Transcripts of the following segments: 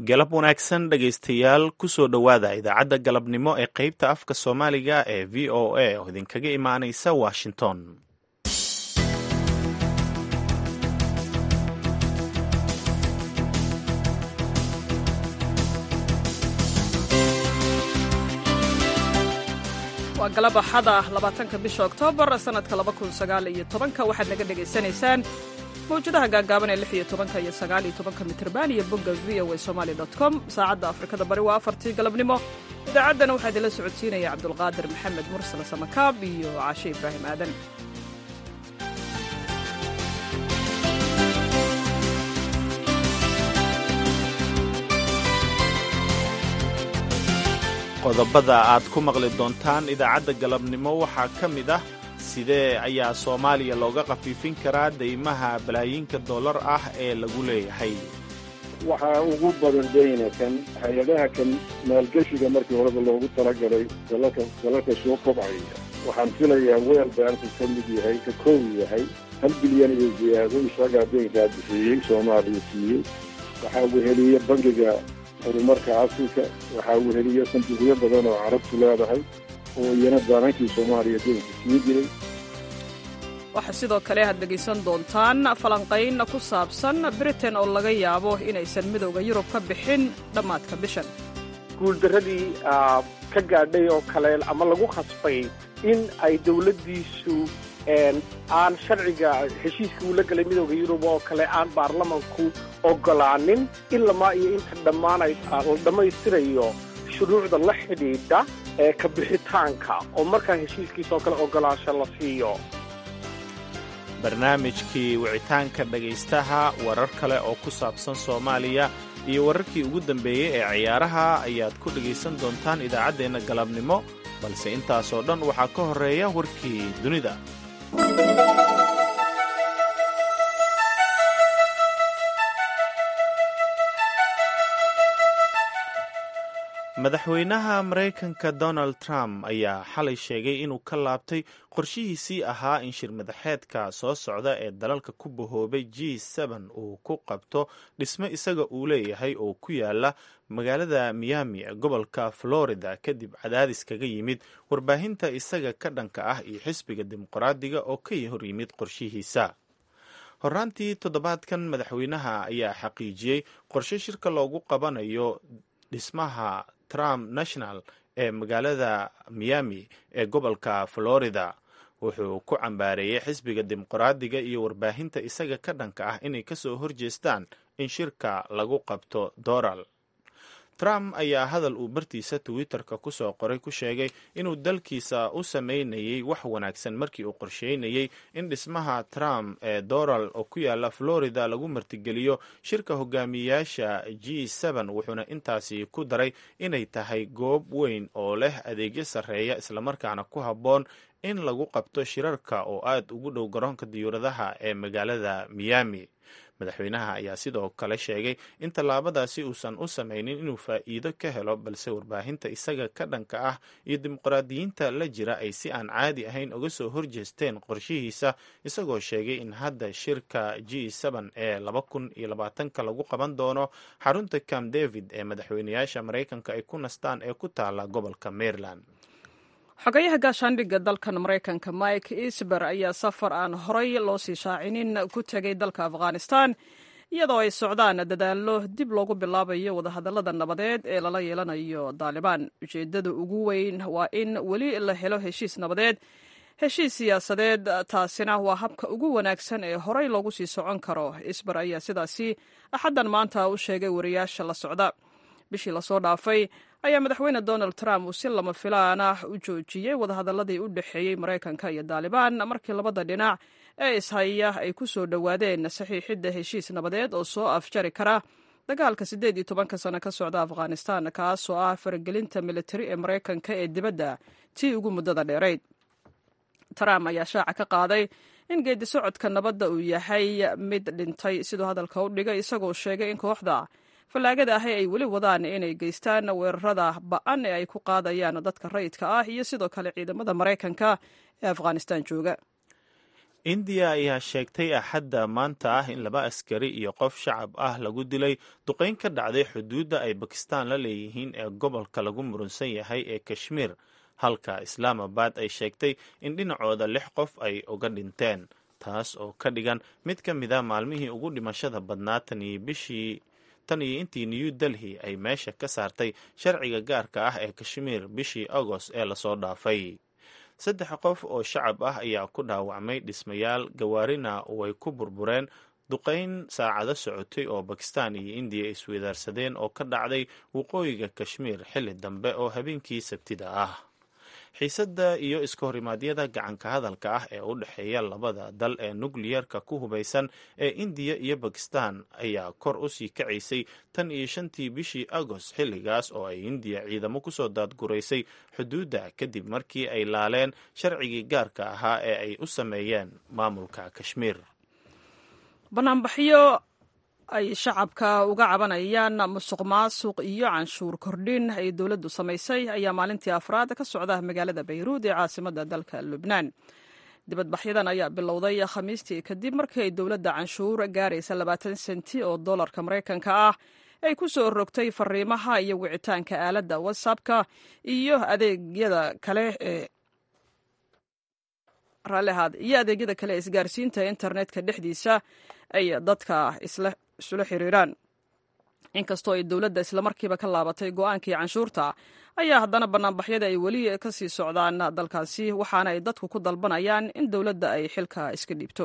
galab wanaagsan dhegaystayaal kusoo dhowaada idaacadda galabnimo ee qeybta afka soomaaliga ee v o a oo idinkaga imaanaysa washington waa galab axada labaatanka bisha oktoobar sanadka laba kun sagaal iyo tobanka waxaad naga dhegaysanaysaan mawjadaha gaagaaban ee lix iyo tobanka iyo sagaal iyo tobanka mitrban iyo bogga v o a somaali dot com saacadda afrikada bari waa afartii galabnimo idaacaddana waxaa idinla socodsiinaya cabdulqaadir maxamed mursal samakaab iyo caashe ibraahim aadan qodobada aad ku maqli doontaan idaacadda galabnimo waxaa ka mid ah sidee ayaa soomaaliya looga khafiifin karaa deymaha balaayiinka dollar ah ee lagu leeyahay waxaa ugu badan deyna kan hay-adaha kan maalgeshiga markii horeba loogu talagalay dalalka dalalka soo kobcaya waxaan filayaa weel baanku ka mid yahay ka kow yahay hal bilyan iyo ziyaado isagaa deynkaa bixiyey soomaaliya siiyey waxaa weheliye bangiga horumarka afrika waxaa weheliya sanduuqyo badan oo carabtu leedahay oo iyana baanankii soomaaliya deynka sii jiray waxaa sidoo kale aad dhegaysan doontaan falanqayn ku saabsan britain oo laga yaabo inaysan midowda yurub ka bixin dhammaadka bishan guuldarradii ka gaadhay oo kale ama lagu khasbay in ay dowladdiisu aan sharciga heshiiska uu la galay midowda yurub oo kale aan baarlamanku ogolaanin ilamaa iyo inta dhammaanay la dhammaystirayo shuruucda la xidhiidha ee ka bixitaanka oo markaa heshiiskiisa oo kale ogolaansho la siiyo barnaamijkii wicitaanka dhegaystaha warar kale oo ku saabsan soomaaliya iyo wararkii ugu dambeeyey ee ciyaaraha ayaad ku dhegaysan doontaan idaacaddeenna galabnimo balse intaasoo dhan waxaa ka horreeya warkii dunida madaxweynaha maraykanka donald trump ayaa xalay sheegay inuu ka laabtay qorshihiisii ahaa in shir madaxeedka soo socda ee dalalka ku bahoobay g uu ku qabto dhismo isaga uu leeyahay oo ku yaala magaalada miami ee gobolka florida kadib cadaadis kaga yimid warbaahinta isaga ka dhanka ah iyo xisbiga dimuqraadiga oo ka hor yimid qorshihiisa horaantii toddobaadkan madaxweynaha ayaa xaqiijiyey qorshe shirka loogu qabanayo dhismaha trump national ee magaalada miami ee gobolka florida wuxuu ku cambaareeyey xisbiga dimuqraadiga iyo warbaahinta isaga ka dhanka ah inay kasoo horjeestaan in shirka lagu qabto doral trump ayaa hadal uu bartiisa twitter-ka kusoo qoray ku sheegay inuu dalkiisa u sameynayay wax wanaagsan markii uu qorsheynayey in dhismaha trump ee doral oo ku yaala florida lagu martigeliyo shirka hogaamiyayaasha g wuxuuna intaasi ku daray inay tahay goob weyn oo leh adeegyo sarreeya islamarkaana ku habboon in lagu qabto shirarka oo aad ugu dhow garoonka diyuuradaha ee magaalada miami madaxweynaha ayaa sidoo kale sheegay in tallaabadaasi uusan u samaynin inuu faa'iido ka helo balse warbaahinta isaga ka dhanka ah iyo dimuqraadiyiinta la jira ay si aan caadi ahayn uga soo horjeesteen qorshihiisa isagoo sheegay in hadda shirka g ee laba kun iyo labaatanka lagu qaban doono xarunta camp david ee madaxweynayaasha maraykanka ay ku nastaan ee ku taala gobolka maryland xogayaha gaashaandhigga dalkan maraykanka mike isber ayaa safar aan horay loo sii shaacinin ku tegay dalka afghanistan iyadoo ay socdaan dadaallo dib loogu bilaabayo wadahadallada nabadeed ee lala yeelanayo daalibaan ujeeddada ugu weyn waa in weli la helo heshiis nabadeed heshiis siyaasadeed taasina waa habka ugu wanaagsan ee horay loogu sii socon karo isber ayaa sidaasi axaddan maanta u sheegay wariyaasha la socda bishii lasoo dhaafay ayaa madaxweyne donald trump uu si lama filaan ah u joojiyey wadahadalladii u dhexeeyey maraykanka iyo daalibaan markii labada dhinac ee ishaya ay ku soo dhowaadeen saxiixidda heshiis nabadeed oo soo afjari kara dagaalka siddeed iyo tobanka sano ka socda afghanistan kaasoo ah faragelinta militari ee maraykanka ee dibadda tii ugu muddada dheerayd trump ayaa shaaca ka qaaday in geedi socodka nabadda uu yahay mid dhintay siduu hadalka u dhigay isagoo sheegay in kooxda fallaagada ahi ay weli wadaan inay geystaan weerarada ba-an ee ay ku qaadayaan dadka rayidka ah iyo sidoo kale ciidamada maraykanka ee afghanistan jooga indiya ayaa sheegtay axadda maanta ah in laba askari iyo qof shacab ah lagu dilay duqayn ka dhacday xuduudda ay bakistaan la leeyihiin ee gobolka lagu murunsan yahay ee kashmiir halka islaamabad ay sheegtay in dhinacooda lix qof ay uga dhinteen taas oo ka dhigan mid ka mid a maalmihii ugu dhimashada badnaa tan iyo bishii tan iyo intii new delhi ay meesha ka saartay sharciga gaarka ah ee kashmiir bishii agost ee lasoo dhaafay saddex qof oo shacab ah ayaa ku dhaawacmay dhismayaal gawaarina way ku burbureen duqayn saacado socotay oo bakistan iyo indiya isweydaarsadeen oo ka dhacday waqooyiga kashmiir xilli dambe oo habeenkii sabtida ah xiisadda iyo iska horimaadyada gacanka hadalka ah ee u dhexeeya labada dal ee nukliyerka ku hubaysan ee indiya iyo bakistan ayaa kor u sii kacaysay tan iyo shantii bishii agost xilligaas oo ay indiya ciidamo kusoo daadguraysay xuduudda kadib markii ay laaleen sharcigii gaarka ahaa ee ay u sameeyeen maamulka kashmiir banaanbaxyo ay shacabka uga cabanayaan musuq maasuq iyo canshuur kordhin ay dowladdu samaysay ayaa maalintii afraad ka socda magaalada bayruud ee caasimadda dalka lubnaan dibadbaxyadan ayaa bilowday khamiistii kadib markii ay dowladda canshuur gaaraysa labaatan senti oo dollarka maraykanka ah ay ku soo rogtay fariimaha iyo wicitaanka aaladda whatsappka iyo adeegyada kale ee raallihaad iyo adeegyada kale ee isgaarsiinta internetka dhexdiisa ay dadka isula xiriiraan inkastoo ay dowladda islamarkiiba ka laabatay go-aankii canshuurta ayaa haddana banaanbaxyada ay weli ka sii socdaan dalkaasi waxaana ay dadku ku dalbanayaan in dowladda ay xilka iska dhiibto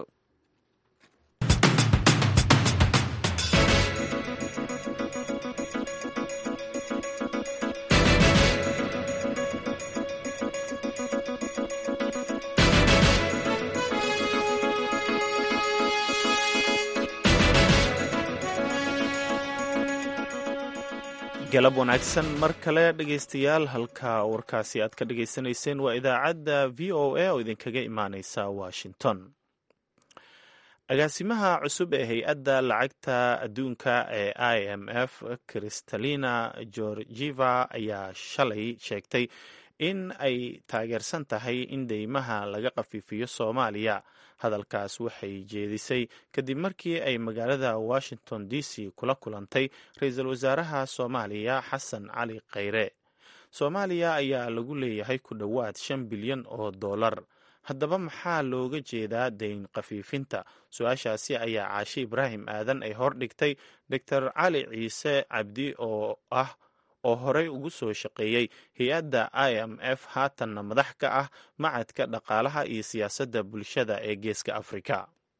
galab wanaagsan mar kale dhegaystayaal halka warkaasi aad ka dhagaysanayseen waa idaacadda v o a oo idinkaga imaaneysa washington agaasimaha cusub ee hay-adda lacagta adduunka ee i m f kristalina georgieva ayaa shalay sheegtay in ay taageersan tahay in deymaha laga qafiifiyo soomaaliya hadalkaas waxay jeedisay kadib markii ay magaalada washington d c kula kulantay ra-iisul wasaaraha soomaaliya xasan cali khayre soomaaliya ayaa lagu leeyahay ku dhowaad shan bilyan oo dollar haddaba maxaa looga jeedaa deyn khafiifinta su-aashaasi ayaa caashe ibraahim aadan ay hordhigtay doctor cali ciise cabdi oo ah oo horey ugu soo shaqeeyey hay-adda i m f haatanna madax ka ah macadka dhaqaalaha iyo siyaasadda bulshada ee geeska africa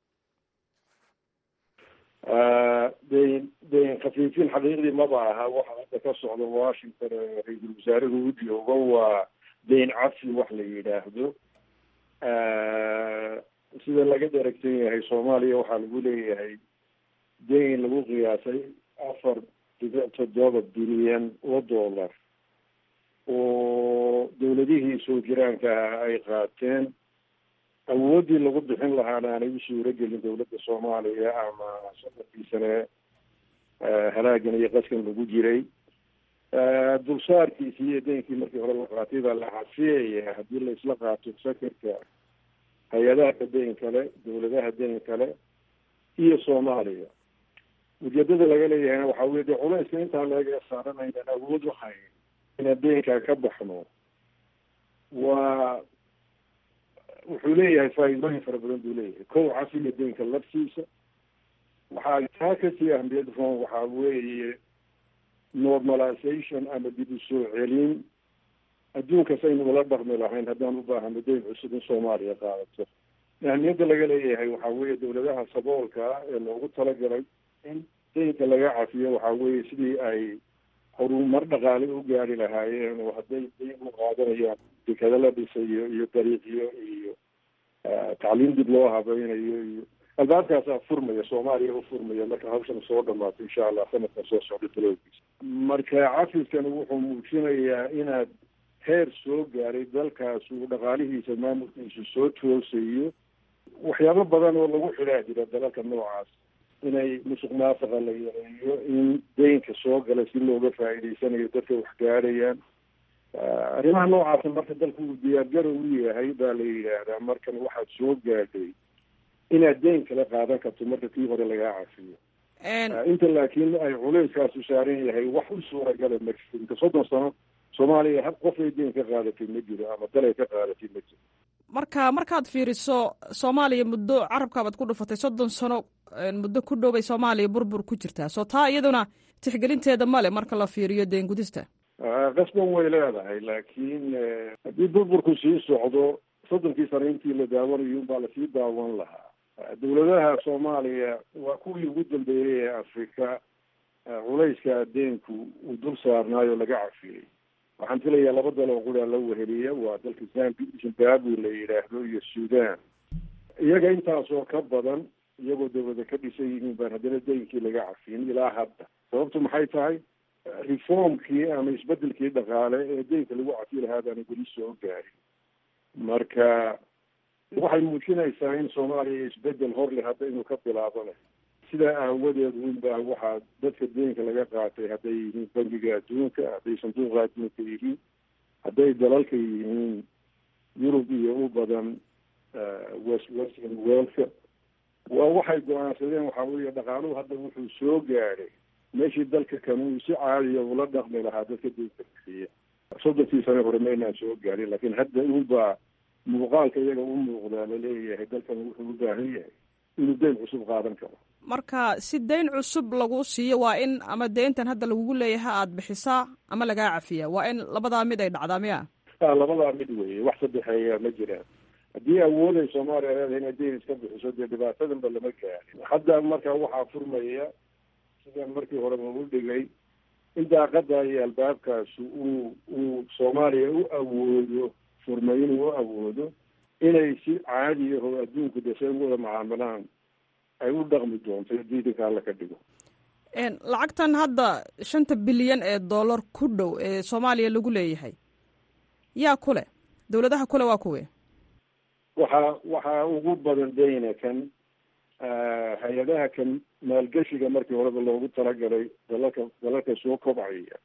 deyn deyn khafiifin xaqiiqdii maba aha waxa hadda ka socda washington ee ra-iisul wasaaruhu u joogo waa deyn cafi wax la yidhaahdo sida laga daragsan yahay soomaaliya waxaa lagu leeyahay deyn lagu qiyaasay afar dhibic toddoba bilyan oo dollar oo dawladihii soo jiraanka ah ay qaateen awooddii lagu bixin lahaana aanay u suuro gelin dawladda soomaaliya ama sanadkii sane halaagan iyo qaskan lagu jiray dulsaarkiisii iyo deynkii markii hore la qaatay baa la xasiyaya haddii la isla qaato sakarka hay-adaha deyn kale dawladaha deyn kale iyo soomaaliya ujeedada laga leeyahayna waxaa weye dee culayska intaa laga saaranaynan awood waxay inaan deynkaa ka baxno waa wuxuu leeyahay faa'iidooyin fara badan buu leeyahay kow cafiga deynka laftiisa waxaa taa kasii ahmiyad roon waxaa weeye normalization ama dib u soo celin adduunkas aynu ula dhaqmi lahayn haddaan u baahano deyn cusub in soomaaliya qaadato ahmiyadda laga leeyahay waxaa weeye dawladaha saboolka ah ee loogu talagalay in deynka laga cafiyo waxaa weeye sidii ay horumar dhaqaale u gaari lahaayeen oo hadday deyn u qaadanayaan dekado la dhisayo iyo dariiqyo iyo tacliim dib loo habaynayo iyo albaabkaasaa furmaya soomaaliya u furmaya marka hawshan soo dhamaato insha allah sanadkan soo socda taloogiisa marka cafiskan wuxuu muujinayaa inaad heer soo gaaray dalkaas uu dhaqaalihiisa maamulkiisu soo toosayo waxyaabo badan oo lagu xidhaa jira dalalka noocaas inay musuq maasaqa la yareeyo in deynka soo gala si looga faa'iidaysanayo dadka wax gaadhayaan arrimaha noocaasa marka dalku uu diyaargarow u yahay baa la yidhaahdaa markan waxaad soo gaadhay inaad deyn kala qaadan karto marka kii hore lagaa cafiyo inta laakiin ay culeyskaasu saaran yahay wax u suuragala ma jiro inka soddon sano soomaaliya hal qofay deyn ka qaadatay ma jiro ama dalay ka qaadatay ma jiro marka markaad fiiriso soomaaliya muddo carabkaabaad ku dhufatay soddon sano muddo ku dhowbay soomaaliya burbur ku jirtaa soo taa iyaduna tixgelinteeda male marka la fiiriyo deen gudista qasban way leedahay laakiin haddii burburku sii socdo soddonkii sano intii la daawanayo unbaa lasii daawan lahaa dawladaha soomaaliya waa kuwii ugu dambeeyey ee afrika culayska deenku uu dul saarnaayo laga cafiyey waxaan filayaa laba dal oo quraa la weheliya waa dalka zambi zimbabwe la yidhaahdo iyo sudan iyaga intaasoo ka badan iyagoo dawlada ka dhisan yihiin baan haddana deynkii laga cafiyin ilaa hadda sababtu maxay tahay reformkii ama isbedelkii dhaqaale ee deynka lagu cafi lahaa baana weli soo gaarin marka waxay muujinaysaa in soomaaliya isbedel hor leh hadda inuu ka bilaabana sidaa aawadeed winbaa waxaa dadka deenka laga qaatay hadday yihiin bangiga adduunka hadday sanduuqa adduunka yihiin hadday dalalka yihiin yurub iyo u badan west western worldka waa waxay go-aansadeen waxaa weeye dhaqaaluhu hadda wuxuu soo gaadhay meeshii dalka kan uu si caadiya ula dhaqmi lahaa dadka deynka bixiya soddonkii sane hore maynaan soo gaadhin laakiin hadda unbaa muuqaalka iyaga u muuqdaa laleeyahay dalkan wuxuu u baahan yahay inuu deyn cusub qaadan karo marka si deyn cusub lagu siiyo waa in ama deyntan hadda lagugu leeyahay aada bixisaa ama lagaa cafiyaa waa in labadaa mid ay dhacdaa miya labadaa mid weeye wax saddexeeya ma jiraan haddii awooday soomaaliya leedahay inay deyn iska bixiso dee dhibaatadanba lama gaarin hadda marka waxaa furmaya sidaan markii hore lagu dhigay in daaqada iyo albaabkaasi uu uu soomaaliya u awoodo furmay inuu u awoodo inay si caadi ahoo adduunku dese u wada macaamilaan ay u dhaqmi doonto diidanka alla ka dhigo lacagtan hadda shanta bilyan ee dollar ku dhow ee soomaaliya lagu leeyahay yaa ku leh dawladaha kule waa kuwe waxaa waxaa ugu badan deyna kan hay-adaha kan maalgeshiga markii horeba loogu talagalay dalalka dalalka soo kobcaya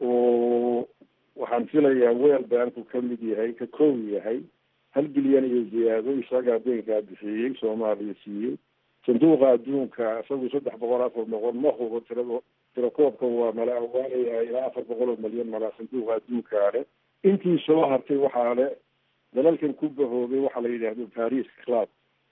oo waxaan filayaa weel banku ka mid yahay ka kow yahay hal bilyan iyo ziyaado isagaa deynkaa bixiyey soomaaliya siiyey sanduuqa adduunka isagu saddex boqol afar boqol ma hubo tirado tirakoobka waa mala awaanaya ilaa afar boqol oo malyan malaa sanduuqa adduunkaa le intii soo hartay waxaa le dalalkan ku bahoobay waxaa la yidhaahdo paris club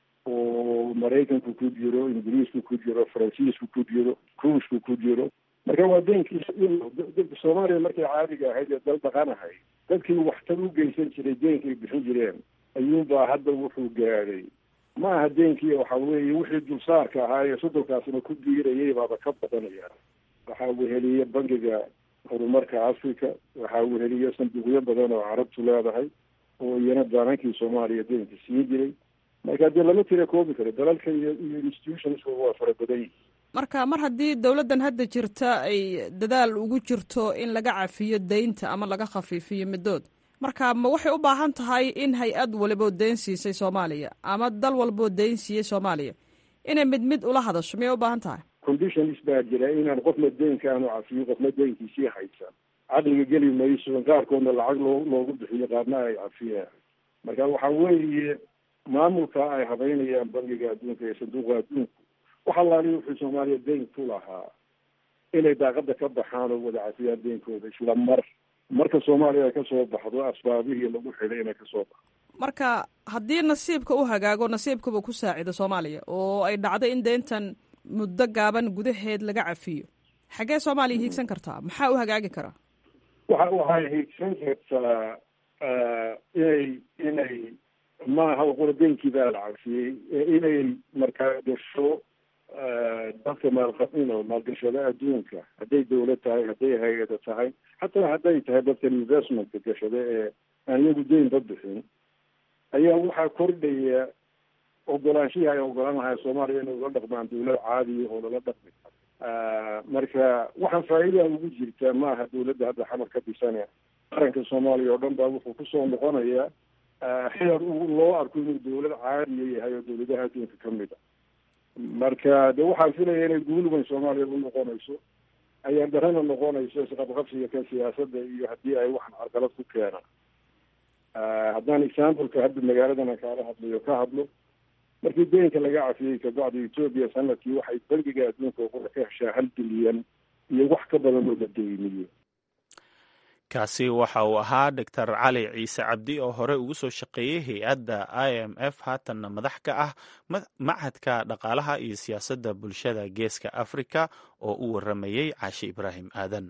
oo maraykanku ku jiro ingiriisku ku jiro faransiisku ku jiro ruushku ku jiro marka waa deenkii soomaaliya markay caadiga ahayd ee dal dhaqanahay dadkii waxtar u geysan jiray deenkay bixin jireen ayuunbaa hadda wuxuu gaadhay ma aha deenkii waxa weeye wixii dulsaarka ahaa ee soddonkaasna ku biirayay baaba ka badanaya waxaa weheliya bangiga horumarka africa waxaa weheliya sanduuqyo badan oo carabtu leedahay oo iyana daanankii soomaaliya deenka siin jiray marka dee lama tira koobi karo dalalka iyo iyo institutionska waa fara badan yihin marka mar haddii dowladdan hadda jirta ay dadaal ugu jirto in laga cafiyo deynta ama laga khafiifiyo middood marka ma waxay u baahan tahay in hay-ad waliboo deyn siisay soomaaliya ama dal walboo deyn siiyey soomaaliya inay mid mid ula hadasho miyay u baahan tahay conditions baa jira inaan qofna deynka aanu cafiyo qofna deynkiisii haysan caqliga geli mayso qaarkoodna lacag loo loogu bixiyo qaarna ay cafiyaan marka waxa weeye maamulka ay habeynayaan bangiga adduunka iyo sanduuqa adduunku wax allaali wuxuu soomaaliya deyn ku lahaa inay daaqada ka baxaan oo wada cafiyaan deynkooda isla mar marka soomaaliya ay kasoo baxdo asbaabihii lagu xidhay inay kasoo baxdo marka haddii nasiibka u hagaago nasiibkaba ku saacido soomaaliya oo ay dhacdo in deyntan muddo gaaban gudaheed laga cafiyo xaggee soomaaliya hiigsan kartaa maxaa u hagaagi karaa waxa waxay hiigsan kartaa inay inay maaha qura deynkii baa la cafiyey inay markaa gasho dadka maalqabino maalgashada adduunka hadday dawlad tahay hadday hay-ada tahay xataa hadday tahay dadkan investmentka gashada ee aan iyagu deynba bixin ayaa waxaa kordhaya ogolaanshihii ay ogolaanahay soomaaliya inay ula dhaqmaan dawlad caadiya oo lala dhaqmi karo marka waxaan faa'iida ugu jirtaa maaha dawladda hadda xamar ka dhisane qaranka soomaaliya oo dhan baa wuxuu kusoo noqonayaa xeer loo arko inuu dawlad caadiya yahay oo dawladaha adduunka ka mid a marka de waxaan filaya inay guulweyn soomaaliya u noqonayso ayaan darana noqonayso isqabqabsiga kan siyaasadda iyo haddii ay waxan carqalad ku keenaan haddaan exampleka hadda magaaladan aan kaala hadlayo ka hadlo markii deynka laga cafiyey kabacdi etoobiya sanadkii waxay bangiga adduunka uqura ka heshaa hal bilyan iyo wax ka badan oo la deyniyo kaasi waxa uu ahaa doctor cali ciise cabdi oo hore ugu soo shaqeeyey hay-adda i m f haatanna madax ka ah machadka dhaqaalaha iyo siyaasadda bulshada geeska afrika oo u waramayey caashi ibraahim aadan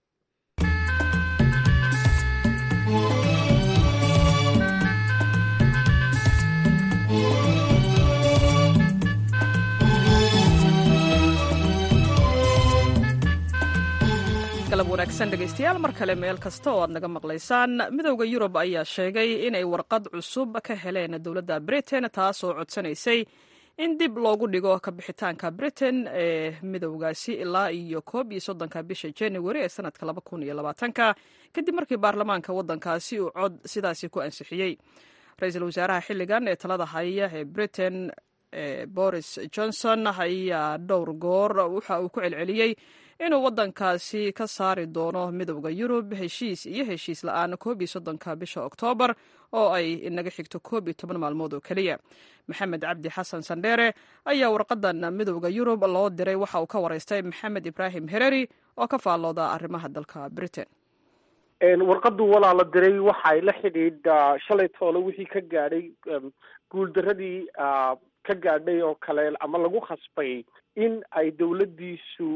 galab wanaagsan dhegaystayaal mar kale meel kasta oo aad naga maqlaysaan midowda yurub ayaa sheegay inay warqad cusub ka heleen dowladda britain taasoo codsanaysay in dib loogu dhigo kabixitaanka britain ee midowgaasi ilaa iyo koob iyo soddonka bisha january ee sanadka laba kun iyo labaatanka kadib markii baarlamaanka waddankaasi uu cod sidaasi ku ansixiyey ra-iisul wasaaraha xilligan ee talada haya ee britain boris johnson ayaa dhowr goor waxa uu ku celceliyey inuu waddankaasi ka saari doono midowda yurub heshiis iyo heshiis la-aan koob iyo soddonka bisha oktoobar oo ay inaga xigto koob iyo toban maalmood oo keliya maxamed cabdi xasan sandheere ayaa warqadan midowda yurub loo diray waxa uu ka waraystay maxamed ibraahim hereri oo ka faallooda arrimaha dalka britain warqadu walaa la diray waxa ay la xidhiidhaa shalay toole wixii ka gaadhay guuldaradii ka gaadhay oo kale ama lagu khasbay in ay dowladdiisu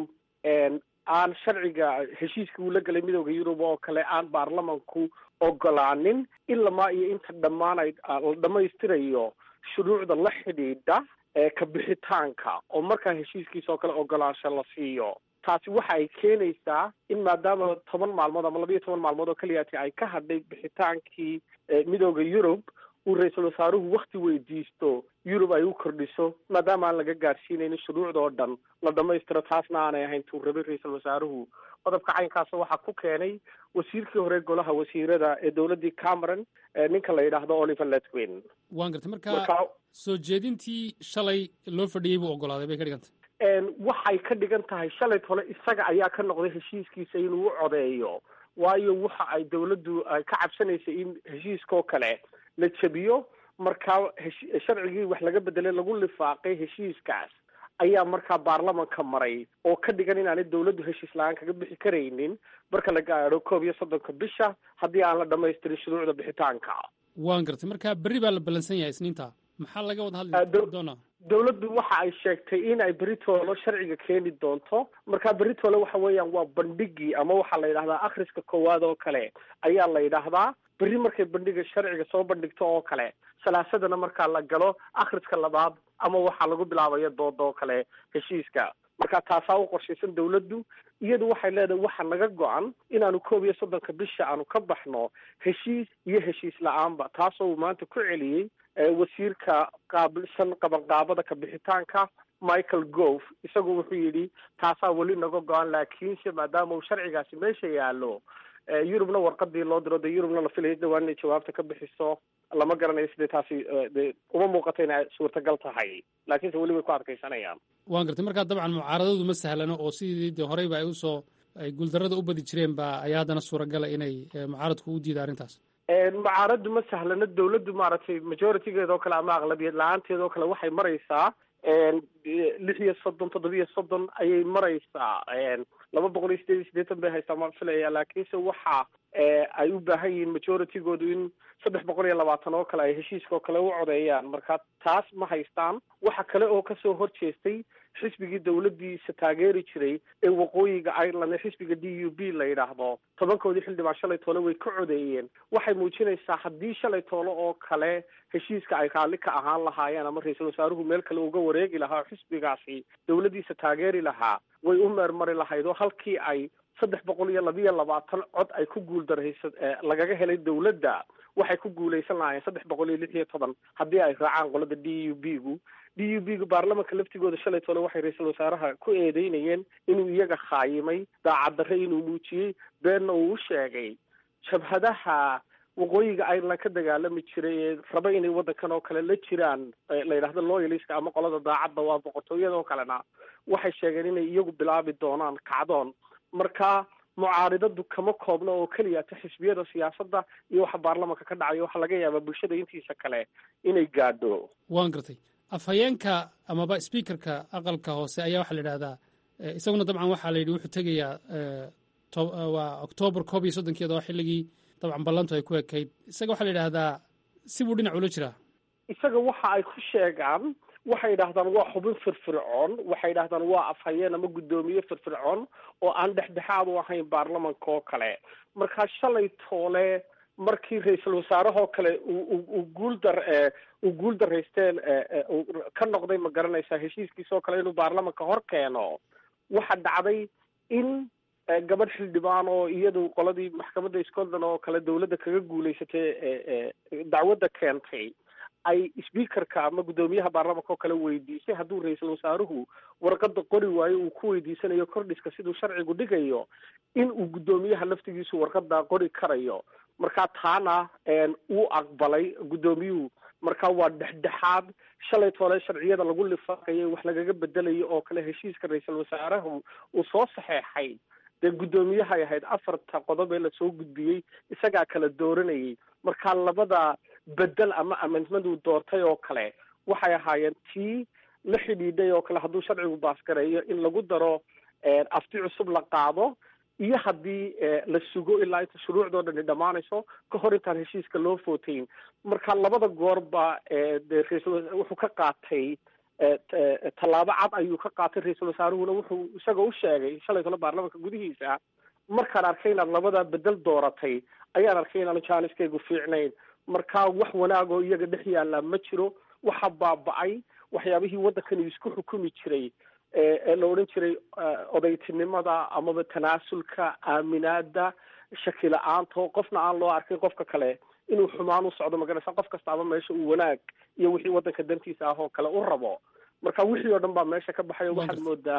aan sharciga heshiiska uu la galay midowda yurub oo kale aan baarlamanku ogolaanin ilamaa iyo inta dhammaan ay la dhamaystirayo shuruucda la xidhiidha kabixitaanka oo markaa heshiiskiisa oo kale ogolaansho la siiyo taasi waxa ay keenaysaa in maadaama toban maalmood ama labayo toban maalmood oo keliyaati ay ka hadhay bixitaankii midowda yurub uu ra-iisul wasaaruhu wakti weydiisto yurub ay u kordhiso maadaama aan laga gaadhsiinaynin shuruucda oo dhan la dhamaystiro taasna aanay ahayn tuu rabay ra-iisul wasaaruhu qodobka caynkaasa waxaa ku keenay wasiirkii hore golaha wasiirada ee dowladdii cameron ninka la yidhaahdo oliver letwin waan gartay marka soo jeedintii shalay loo fadhiyey buu ogolaaday bay ka dhigantay waxay ka dhigan tahay shalay tole isaga ayaa ka noqday heshiiskiisa inuu u codeeyo waayo waxa ay dowladdu ay ka cabsanaysay in heshiiskaoo kale la jabiyo markaa sharcigii wax laga bedelay lagu lifaaqay heshiiskaas ayaa markaa baarlamanka maray oo ka dhigan inaanay dowladdu heshiis la-aan kaga bixi karaynin marka la gaadho koob iyo soddonka bisha haddii aan la dhamaystirin shuruucda bixitaanka waan gartay marka berri baa la ballansan yahay isniinta maxaa laga wada hadli doonaa dowladdu waxa ay sheegtay in ay beritoolo sharciga keeni doonto marka beritoole waxa weeyaan waa bandhigii ama waxaa la yidhahdaa akhriska koowaad oo kale ayaa la yidhaahdaa berri markay bandhiga sharciga soo bandhigto oo kale salaasadana markaa la galo akhriska labaad ama waxaa lagu bilaabaya dooda oo kale heshiiska marka taasaa u qorshaysan dowladdu iyadu waxay leedahay waxa naga go-an inaanu koob iyo soddonka bisha aanu ka baxno heshiis iyo heshiis la-aanba taasoo uu maanta ku celiyey wasiirka qaabilsan qabanqaabada kabixitaanka michael gove isagu wuxuu yidhi taasaa weli naga go-an laakiinse maadaama uu sharcigaasi meesha yaallo yurubna warqadii loo diro de yurubna la filayo dhawaan inay jawaabta ka bixiso lama garanayo sidee taasi de uma muuqato inay suurtagal tahay laakiinse weli way ku adkaysanayaan waan gartay markaa dabcan mucaaradadu ma sahlano oo sidii de horeyba ay usoo ay guuldarrada u badi jireen ba ayaa haddana suuragala inay mucaaradku u diida arrintaas mucaaraddu ma sahlano dowladdu maaragtay majoritygeeda oo kale ama aqlabiyad la-aanteeda oo kale waxay maraysaa lix iyo soddon toddobiyo soddon ayay maraysaa laba boqol iyo sideed iyo siddeetan bay haystaa maan filaya laakiinse waxa ay u baahan yihiin majoritygoodu in saddex boqol iyo labaatan oo kale ay heshiiska oo kale u codeeyaan marka taas ma haystaan waxa kale oo kasoo horjeestay xisbigii dowladdiisa taageeri jiray ee waqooyiga ireland ee xisbiga d u b la yidhaahdo tobankoodii xildhibaan shalay toole way ka codeeyeen waxay muujinaysaa haddii shalay toole oo kale heshiiska ay raalli ka ahaan lahaayeen ama ra-iisul wasaaruhu meel kale uga wareegi lahaa oo xisbigaasi dowladdiisa taageeri lahaa way u meermari lahayd oo halkii ay saddex boqol iyo labiyo labaatan cod ay ku guuldaraysa lagaga helay dowladda waxay ku guulaysan lahaayeen saddex boqol iyo lix iyo toban haddii ay raacaan qolada d u b gu d u b gu baarlamanka laftigooda shalay toole waxay ra-iisul wasaaraha ku eedeynayeen inuu iyaga khaayimay daacaddarre inuu muujiyey beenna uu u sheegay jabhadaha waqooyiga ireland ka dagaalami jiray ee raba inay waddankan oo kale la jiraan la yidhahdo loyaliska ama qolada daacadda waa boqortooyada oo kalena waxay sheegeen inay iyagu bilaabi doonaan kacdoon marka mucaaridadu kama koobno oo keliyata xisbiyada siyaasadda iyo waxa baarlamanka ka dhacaya waxaa laga yaabaa bulshada intiisa kale inay gaadho waan gartay afhayeenka amaba speakerka aqalka hoose ayaa waxaa la yidhahdaa isaguna dabcan waxaa la yidhi wuxuu tegayaa waa oktoobar koob iyo soddonkeeda oo xilligii dabcan ballantu ay ku ekayd isaga waxaa la yidhahdaa si buu dhinac ula jiraa isaga waxa ay ku sheegaan waxay yidhahdaan waa xubin firfircoon waxay yidhahdaan waa afhayeen ama guddoomiye firfircoon oo aan dhexdhexaad u ahayn baarlamanka oo kale markaa shalay toole markii ra-iisul wasaarahoo kale uu guuldar uu guul daraysteen ka noqday ma garanaysaa heshiiskiisoo kale inuu baarlamanka hor keeno waxa dhacday in gabadh xildhibaan oo iyadu qoladii maxkamadda scotland oo kale dawladda kaga guulaysatay dacwadda keentay ay speakerka ama guddoomiyaha baarlamanka oo kale weydiisay hadduu ra-iisul wasaaruhu warqada qori waayo uu ku weydiisanayo kordhiska siduu sharcigu dhigayo in uu guddoomiyaha laftigiisu warqadaa qori karayo markaa taana uu aqbalay guddoomiyuhu marka waa dhexdhexaad shalay toole sharciyada lagu lifaaqayay wax lagaga bedelayo oo kale heshiiska ra-iisul wasaarahu uu soo saxeexay dee guddoomiyahay ahayd afarta qodob ee lasoo gudbiyey isagaa kala dooranayay marka labada bedel ama amendment uu doortay oo kale waxay ahaayeen tii la xidhiidhay oo kale hadduu sharcigu baasgareeyo in lagu daro afti cusub la qaado iyo haddii la sugo ilaa inta shuruucdoo dhani dhammaanayso ka hor intaan heshiiska loo footayn marka labada goorba de ra-iisul wuxuu ka qaatay tallaabo cad ayuu ka qaatay ra-iisul wasaaruhuna wuxuu isagoo u sheegay shalay tole baarlamanka gudihiisa markaan arkay inaad labadaa bedel dooratay ayaan arkay inaanu jaaniskaygu fiicnayn marka wax wanaagoo iyaga dhex yaallaa ma jiro waxa baaba-ay waxyaabihii waddankani isku xukumi jiray ee la odhan jiray odaytinimada amaba tanaasulka aaminaada shaki la-aanto qofna aan loo arkin qofka kale inuu xumaan u socdo magaraysa qof kastaaba meesha uu wanaag iyo wixii waddanka dantiisa ah oo kale u rabo marka wixii oo dhan baa meesha ka baxay oo waxaad moodaa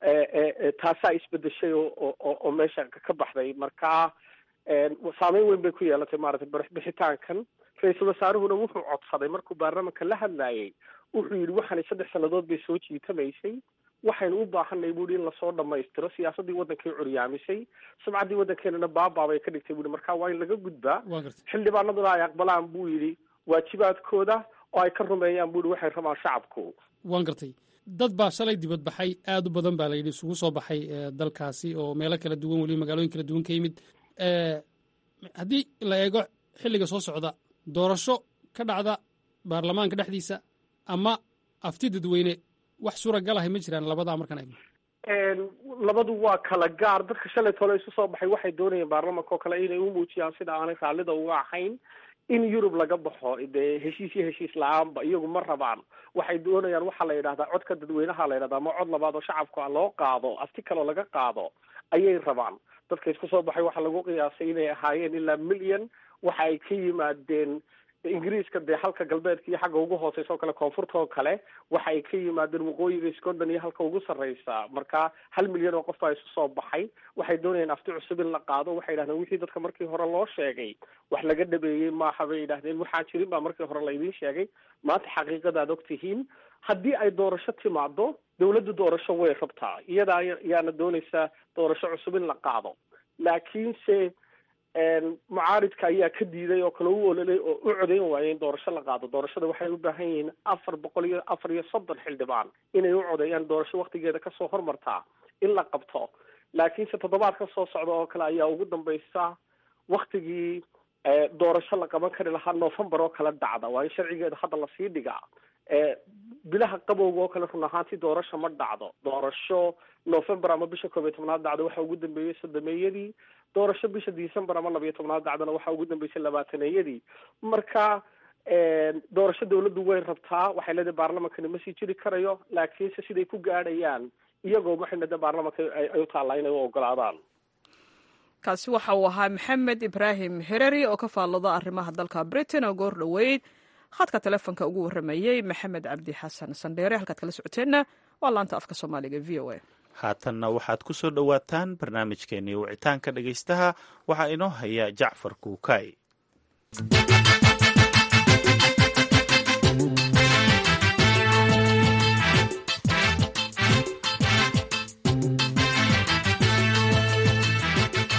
taasaa isbedeshay oo oo meesha ka baxday marka saameyn weyn bay ku yeelatay maaragtay bixitaankan ra-iisul wasaaruhuna wuxuu codsaday markuu baarlamanka la hadlayay wuxuu yidhi waxaanay saddex sannadood bay soo jiitamaysay waxaynu u baahanay buuhi in lasoo dhamaystiro siyaasaddii waddankay curyaamisay sumcaddii waddankeenana baabaabay ka dhigtay buuhi marka waa in laga gudbaa xildhibaanaduna ay aqbalaan buu yidhi waajibaadkooda oo ay ka rumeeyaan buuhi waxay rabaan shacabku waan gartay dad baa shalay dibad baxay aad u badan baa la yidhi isugu soo baxay dalkaasi oo meelo kala duwan weliba magaalooyin kala duwan ka yimid haddii la eego xilliga soo socda doorasho ka dhacda baarlamaanka dhexdiisa ama afti dadweyne wax suuragalahay ma jiraan labadaa markaan eegno labadu waa kala gaar dadka shalay tole isu soo baxay waxay doonayeen baarlamanka oo kale inay u muujiyaan sida aanay raallida uga ahayn in yurub laga baxo dee heshiis iyo heshiis la-aanba iyagu ma rabaan waxay doonayaan waxaa la yidhahdaa codka dadweynaha la yidhahdaa ama cod labaad oo shacabka loo qaado afti kaloo laga qaado ayay rabaan dadka isku soo baxay waxaa lagu qiyaasay inay ahaayeen ilaa milyan waxa ay ka yimaadeen ingiriiska dee halka galbeedka iyo xagga ugu hooseysa oo kale koonfurta oo kale waxa ay ka yimaadeen waqooyiga scotland iyo halka ugu sarreysa marka hal milyan oo qof baa isu soo baxay waxay doonayeen afti cusub in la qaado waxay yidhahdeen wixii dadka markii hore loo sheegay wax laga dhabeeyey maaha bay yidhahdeen waxaan jirin baa markii hore laydin sheegay maanta xaqiiqadaad og tihiin haddii ay doorasho timaado dawladdu doorasho way rabtaa iyadaa yaana doonaysaa doorasho cusub in la qaado laakiinse mucaaridka ayaa ka diiday oo kale u ololay oo u codayn waayay in doorasho la qaado doorashada waxay u baahan yihiin afar boqol iyo afar iyo soddon xildhibaan inay u codeeyaan doorasho waktigeeda kasoo hormartaa in la qabto laakiinse toddobaad ka soo socda oo kale ayaa ugu dambaysa waktigii doorasho la qaban kari lahaa november oo kale dhacda waa in sharcigeeda hadda lasii dhigaa bilaha qabowga oo kale run ahaantii doorasho ma dhacdo doorasho november ama bisha koob iyo tobnaad dhacdo waxa ugu dambeeyey sodomeeyadii doorasho bisha december ama labiyo tobnaad dhacdana waxa ugu dambeysay labaataneeyadii marka doorasho dawladdu way rabtaa waxay leedahay baarlamankani ma sii jiri karayo laakiinse siday ku gaadhayaan iyagoo waxayna de baarlamanka ay u taallaa inay u ogolaadaan kaasi waxa uu ahaa maxamed ibraahim hereri oo ka faallada arrimaha dalka britain oo goor dhoweyd khadka telefonka ugu warramayey maxamed cabdi xasan sandheere halkaad kala socoteenna waa laanta afka soomaaliga v o a haatanna waxaad ku soo dhowaataan barnaamijkeenii wicitaanka dhegaystaha waxaa inoo haya jacfar kuukay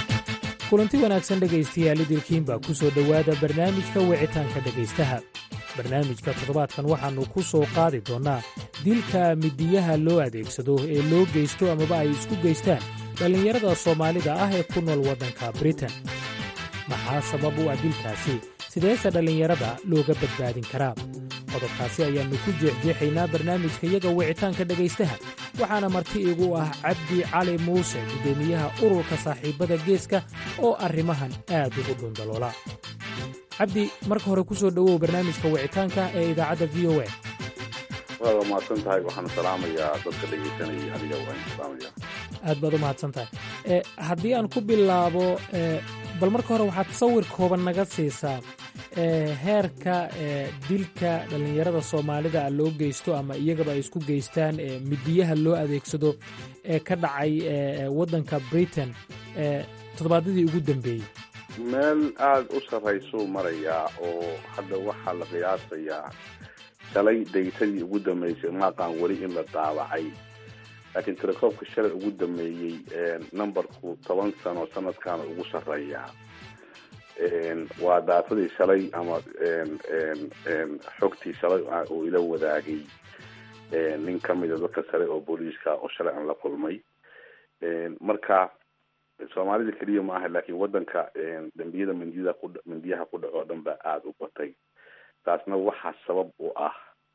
kulanti wanaagsan dhegaystayaal idilkiin baa ku soo dhowaada barnaamijka wicitaanka dhegaystaha barnaamijka toddobaadkan waxaannu ku soo qaadi doonnaa dilka midiyaha loo adeegsado ee loo geysto amaba ay isku geystaan dhallinyarada soomaalida ah ee ku nool waddanka britain maxaa sabab u ah dilkaasi sideese dhallinyarada looga badbaadin karaa qodobkaasi ayaannu ku jeexjeexaynaa barnaamijka yaga wicitaanka dhegaystaha waxaana marti igu ah cabdi cali muuse guddoomiyaha ururka saaxiibbada geeska oo arrimahan aad ugu dhundaloola cabdi marka hore ku soo dhowow barnaamijka wicitaanka ee idaacadda v o a waad mahadsan tahay waxaan salaamayaa dadka dhegaysanaya adiga waan salaamaya aad baad u mahadsan tahay e haddii aan ku bilaabo e bal marka hore waxaad sawir kooban naga siisaa e heerka e dilka dhallinyarada soomaalida a loo geysto ama iyagaba ay isku geystaan e midiyaha loo adeegsado ee ka dhacay e waddanka britain e toddobaadyadii ugu dambeeyey meel aada u sarraysuu marayaa oo hadda waxaa la qiyaasayaa shalay daytadii ugu dambeysay maaqaan weli in la daabacay laakiin telekoobka shalay ugu dambeeyey numberku toban sano sanadkaana ugu sarreeyaa waa daatadii shalay ama xogtii shalay uu ila wadaagay nin ka mida dadka sare oo booliiska oo shalay aan la kulmay marka soomaalida keliya ma aha laakiin waddanka dambiyada mindiyada ku mindiyaha ku dhaco o dhan baa aada u batay taasna waxaa sabab u ah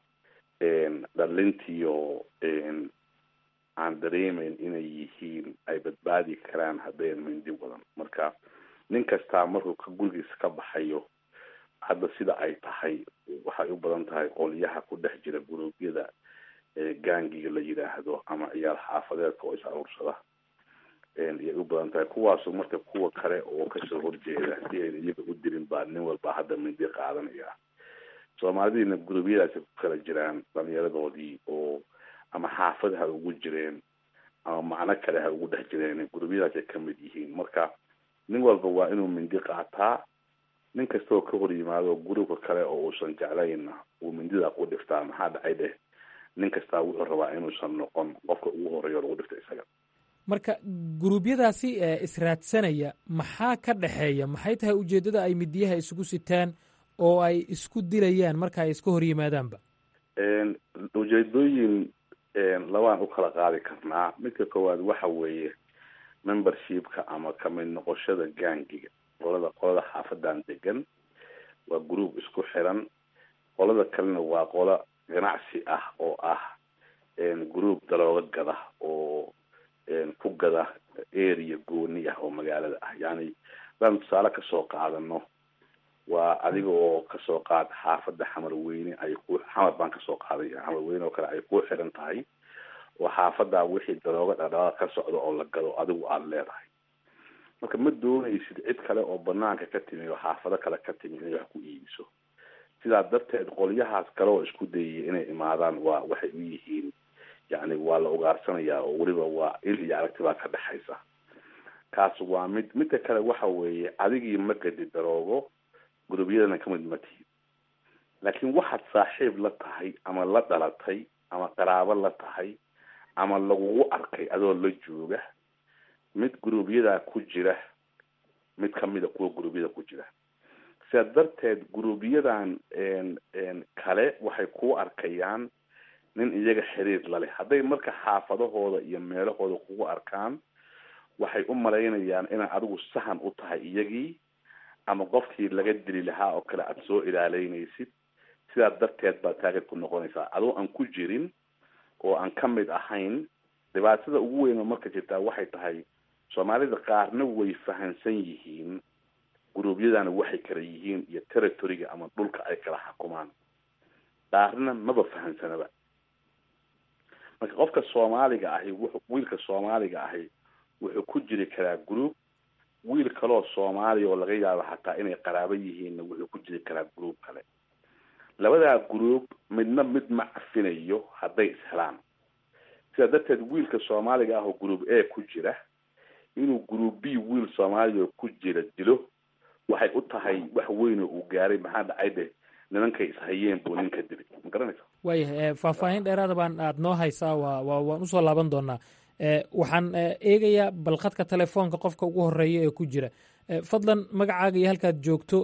dhalintiyo aan dareemeyn inay yihiin ay badbaadi karaan haddayn mindi wadan marka nin kastaa markuu ka gurigiisa ka baxayo hadda sida ay tahay waxay u badan tahay qolyaha ku dhex jira guruubyada gaangiga la yidhaahdo ama ciyaal xaafadeedka oo is aruursada ayay u badan tahay kuwaasu marka kuwa kale oo kasoo horjeeda si ayna iyaga u dirin baa nin walba hadda mindi qaadanaya soomaalidiina guruubyadaasi ku kala jiraan dhalinyaradoodii oo ama xaafad ha ugu jireen ama macno kale ha ugu dhex jireen guruubyadaasay kamid yihiin marka nin walba waa inuu mindi qaataa nin kastaoo ka hor yimaado gurubka kale oo uusan jeclayna uu mindida ku dhiftaa maxaa dhacay dheh nin kastaa wuxuu rabaa inuusan noqon qofka ugu horeeyo lagu dhifta isaga marka guruubyadaasi ee israadsanaya maxaa ka dhexeeya maxay tahay ujeeddada ay midiyaha isugu sitaan oo ay isku dilayaan marka ay iska hor yimaadaanba ujeedooyin labaan u kala qaadi karnaa midka koowaad waxa weeye membershipka ama kamid noqoshada gaangiga qolada qolada xaafadan degan waa group isku xiran qolada kalena waa qolo ganacsi ah oo ah group dalooga gada oo ku gada area gooni ah oo magaalada ah yani hadaan tusaale kasoo qaadano waa adiga oo kasoo qaad xaafada xamarweyne ay ku xamar baan kasoo qaaday xamarweyne oo kale ay ku xiran tahay oo xaafadaa wixii dalooga dhadhaaa ka socda oo la gado adigu aada leedahay marka ma doonaysid cid kale oo banaanka ka timi oo xaafado kale ka timi inay wax ku iibiso sidaa darteed qolyahaas kale oo isku dayaya inay imaadaan waa waxay u yihiin yani waa la ugaarsanayaa oo weliba waa il iyo aragti baa ka dhexaysa kaas waa mid midka kale waxa weeye adigii ma gadi daroogo gurubyadana kamid ma tihid laakiin waxaad saaxiib la tahay ama la dhalatay ama qaraabo la tahay ama lagugu arkay adoo la jooga mid guruubyadaa ku jira mid kamida kuwa guruubyada ku jira sidaa darteed guruubyadan kale waxay kuu arkayaan nin iyaga xiriir laleh hadday marka xaafadahooda iyo meelahooda kugu arkaan waxay u malaynayaan inaad adigu sahan u tahay iyagii ama qofkii laga dili lahaa oo kale aada soo ilaaleynaysid sidaa darteed baad taagad ku noqonaysaa adoo aan ku jirin oo aan ka mid ahayn dhibaatada ugu weyn oo marka jirtaa waxay tahay soomaalida qaarna way fahansan yihiin guruubyadana waxay kala yihiin iyo territoryga ama dhulka ay kala xukumaan qaarna maba fahansanaba marka qofka soomaaliga ahi wuxu wiilka soomaaliga ahi wuxuu ku jiri karaa group wiil kaleoo soomaaliya oo laga yaabo hataa inay qaraabo yihiinna wuxuu ku jiri karaa group kale labadaa group midna mid ma cafinayo hadday ishelaan sidaa darteed wiilka soomaaliga ah oo group a ku jira inuu group b wiil soomaaliya oo ku jira dilo waxay u tahay wax weyn oo uu gaaray maxaa dhacay de nimankay ishayeen buu ninka dilay ma garanaysa waayahay faahfaahin dheeraada baan aad noo haysaa waa waa waan usoo laaban doonaa waxaan eegayaa bal khadka telefoonka qofka ugu horeeya ee ku jira fadlan magacaaga iyo halkaad joogto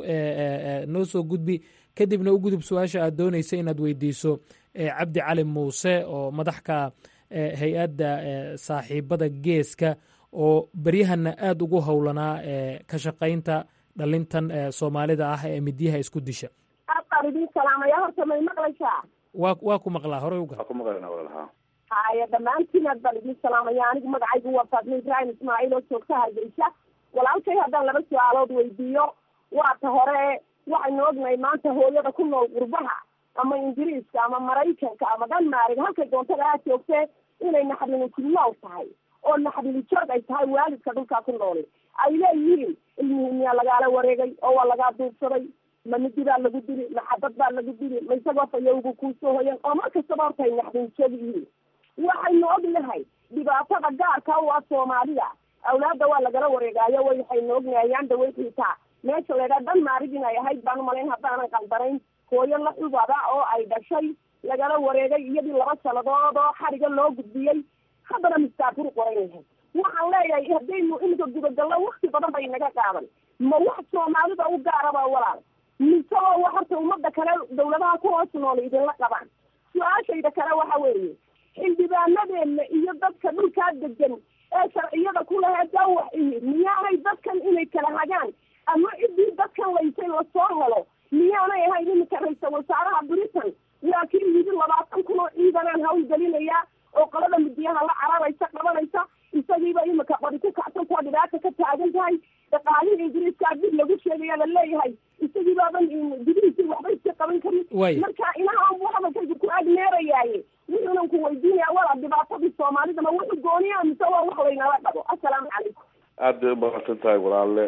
noo soo gudbi kadibna u gudub su-aasha aad doonaysa inaad weydiiso cabdi cali muuse oo madaxka hay-adda saaxiibada geeska oo beryahana aada ugu howlanaa ka shaqaynta dhalintan soomaalida ah ee midyaha isku disha aadbaan idin salaamaya horta may maqlaysaa waa waa ku maqlaa horey uga ku maqlana walaalaha haya dhammaantiin aad baan idin salaamaya anigu magacaygu waa faadma ibraahim ismaaciil oo joogta hargeysa walaalkay haddaan laba su-aalood weydiiyo waata hore waxaynu ognahay maanta hooyada ku nool qurbaha ama ingiriiska ama maraykanka ama dhanmaarig halkay doontada aad joogtee inay naxdini kulnool tahay oo naxdini joog ay tahay waalidka dhulkaa ku nooli ay leeyihiin ilmihii miyaa lagaala wareegay oo waa lagaa duubsaday ma midi baa lagu dili ma xabad baa lagu dili ma isagoo fayowgu kuusoo hoyan oo mar kastaba horta ay naxdini joog yihiin waxaynu ognahay dhibaatada gaarka u ah soomaalida awlaadda waa lagala wareegaayo waxaynu ognahay ayaanda way xiitaa meesha laydhaa dhan maarig inay ahayd baan umalayn haddaanan qaldanayn hooyo la xubada oo ay dhashay lagala wareegay iyadii laba sannadood oo xariga loo gudbiyey haddana mistaafuru qoran yahay waxaan leeyahay haddaynu iminka gudagallo wakti badan bay naga qaadan ma wax soomaalida u gaaraba walaal mise oo wa horta ummadda kale dawladaha ku hoos nool idinla qabaan su-aashayda kale waxa weeye xildhibaanadeena iyo dadka dhulkaa degan ee sharciyada ku lahaa dawax ihi miyaanay dadkan inay kala hagaan ama ciddii dadkan laysay lasoo helo miyaanay ahayn iminka ra-iisal wasaaraha britain waa kii yidi labaatan kun oo ciidanaan hawlgelinayaa oo qolada midiyaha la cararaysa qabanaysa isagiiba imika qori ku kacsan kuwa dhibaata ka taagan tahay dhaqaalihii ingiriiskaa dib lagu sheegaya la leeyahay isagiibaaban gudihiisii waxba iska qaban karin marka inaha buu hadalkaygu ku agneerayaaye wuxuunan ku weydiinaya wala dhibaatadii soomaalida ma wuxu gooniya mise waa wax laynala dhabo assalaamu calaykum aada bay umaqadsan tahay walaale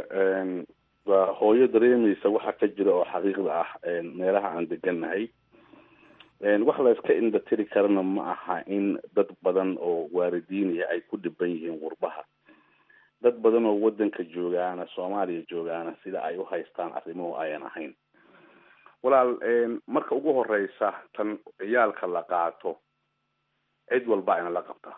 waa hooyo dareemaysa waxa ka jira oo xaqiiqda ah meelaha aan degannahay wax la iska indhatiri karana ma aha in dad badan oo waalidiinaya ay ku dhiban yihiin qurbaha dad badan oo wadanka joogaana soomaaliya joogaana sida ay u haystaan arrimuhu ayan ahayn walaal marka ugu horeysa tan ciyaalka la qaato cid walba ayna la qabta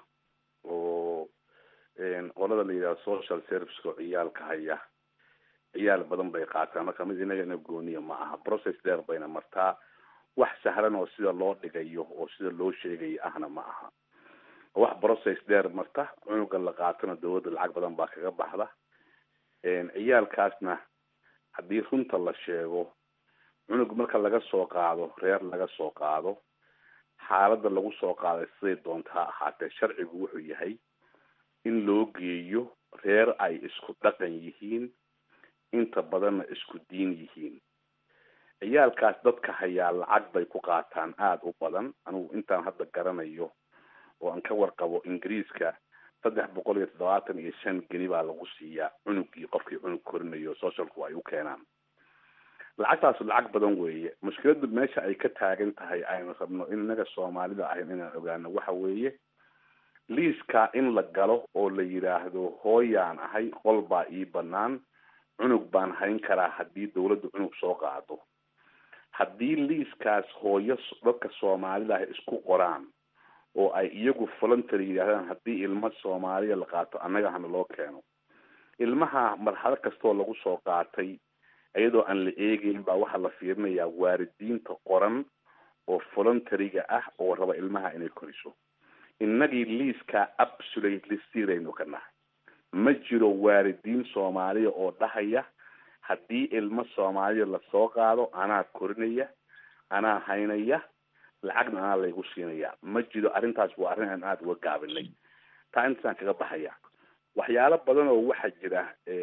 oo qolada la yidhahdo social serviceka oo ciyaalka haya ciyaal badan bay qaataan marka mid inaga ina gooniya ma aha process dheer bayna martaa wax sahlan oo sida loo dhigayo oo sida loo sheegayo ahna ma aha wax process dheer marta cunuga la qaatona dawladda lacag badan baa kaga baxda ciyaalkaasna haddii runta la sheego cunug marka laga soo qaado reer laga soo qaado xaaladda lagu soo qaaday siday doonta ha ahaatee sharcigu wuxuu yahay in loo geeyo reer ay isku dhaqan yihiin inta badanna isku diin yihiin ciyaalkaas dadka hayaa lacag bay ku qaataan aada u badan anigu intaan hadda garanayo oo aan ka warqabo ingiriiska saddex boqol iyo toddobaatan iyo shan geni baa lagu siiyaa cunugii qofkii cunug korinayo socialku ay u keenaan lacagtaas lacag badan weeye mushkiladu meesha ay ka taagan tahay aynu rabno in inaga soomaalida ahayn inaan ogaano waxa weeye liiska in la galo oo la yidhaahdo hooyaan ahay qol baa ii banaan cunug baan hayn karaa haddii dawladdu cunug soo qaado haddii liiskaas hooyo dadka soomaalida ah isku qoraan oo ay iyagu voluntary yidhahdaan haddii ilmo soomaaliya la qaato annaga hana loo keeno ilmaha marxalo kastoo lagu soo qaatay iyadoo aan la eegeyn baa waxaa la fiirinayaa waalidiinta qoran oo voluntaryga ah oo raba ilmaha inay koriso innagii liiskaa absolutely siraynu ka nahay ma jiro waalidiin soomaaliya oo dhahaya haddii ilmo soomaaliya lasoo qaado anaa korinaya anaa haynaya lacagna anaa laygu siinaya ma jiro arrintaas waa arrin aan aada uga gaabinay taa intaasaan kaga baxaya waxyaalo badan oo waxaa jira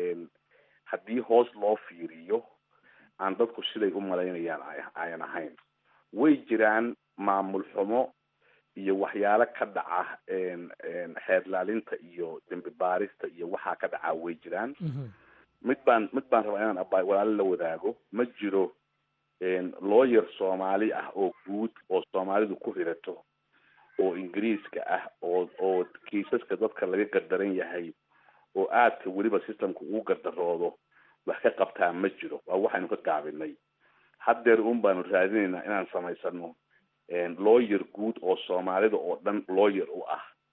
haddii hoos loo fiiriyo aan dadku siday u malaynayaan ayan ahayn way jiraan maamul xumo iyo waxyaalo ka dhaca xeerlaalinta iyo dembi baarista iyo waxaa ka dhacaa way jiraan mid baan mid baan rabaa inaan aba walaalo la wadaago ma jiro lawyer soomaali ah oo guud oo soomaalidu ku hirato oo ingiriiska ah oo oo kiisaska dadka laga gardaran yahay oo aadka weliba systemka ugu gardaroodo wax ka qabtaa ma jiro waa waxaynu ka gaabinay haddeer un baanu raadinaynaa inaan samaysano lawyer guud oo soomaalida oo dhan lawyer u ah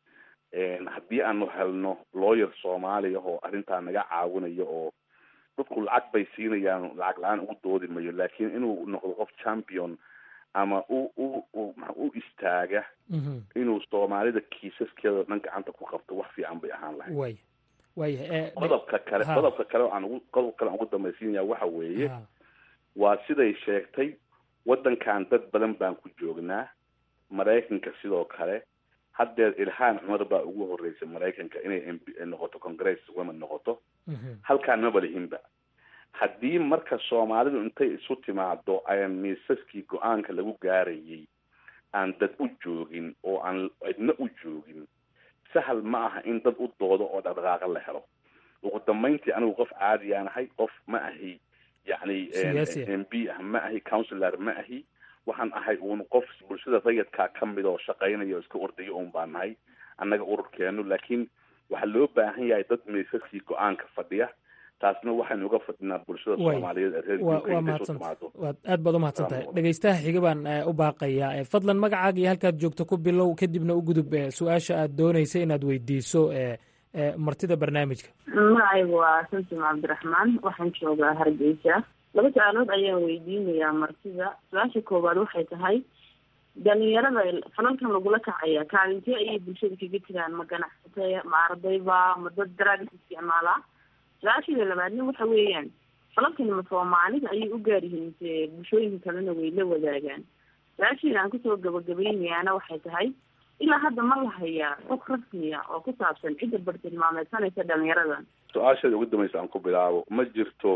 haddii aanu helno lawyer soomaaliya oo arrintaa naga caawinayo oo dadku lacag bay siinayaan lacag la-aan ugu doodi mayo laakiin inuu noqdo qof champion ama u u u u istaaga inuu soomaalida kiisaskeeda dhan gacanta ku qabto wax fiican bay ahaan lahayd way waya qodobka kale qodobka kale oo aan ugu qodob kale aan ugu dambaysiinaya waxa weeye waa siday sheegtay waddankan dad badan baan ku joognaa maraykanka sidoo kale haddeer ilhaan cumar baa ugu horeysay maraykanka inay mb noqoto congress women noqoto halkaan maba lihinba haddii marka soomaalidu intay isu timaado ayan miisaskii go-aanka lagu gaarayay aan dad u joogin oo aan cidna u joogin sahal ma aha in dad u doodo oo dhaqdhaqaaqa la helo ugu dambayntii anigu qof caadiyaan ahay qof ma ahi yacni m b ah ma ahi councilor ma ahi waxaan ahay uun qof bulshada rayadkaa ka mid oo shaqaynaya oo iska ordayo un baan nahay annaga ururkeenu laakiin waxaa loo baahan yahay dad miisaskii go-aanka fadhiya taasna waxaynu uga fadhinaa bulshada soomaaliyeed ee reer waa mahadsantahay waad aad baad u mahadsan tahay dhegeystaha xiga baan u baaqayaa fadlan magacaaga iyo halkaad joogto ku bilow kadibna u gudub su-aasha aad doonaysa inaad weydiiso martida barnaamijka magacaygu waa samsim cabdiraxmaan waxaan joogaa hargeysa laba su-aalood ayaan weydiinayaa martida su-aasha koowaad waxay tahay dhalinyarada falalkan lagula kacaya kaalintee ayay bulshada kaga jiraan ma ganacsatay ma ardayba ma dad daraagis isticmaalaa su-aasheeda labaadna waxa weeyaan falalkani ma soomaalida ayay u gaar yihiin mise bulshooyinka kalena way la wadaagaan su-aasheeda aan kusoo gabagabaynayaana waxay tahay ilaa hadda ma la hayaa xog rasmiya oo ku saabsan cidda bartilmaameysanaysa dhalinyaradan su-aasheeda ugu dambaysa aan ku bilaabo ma jirto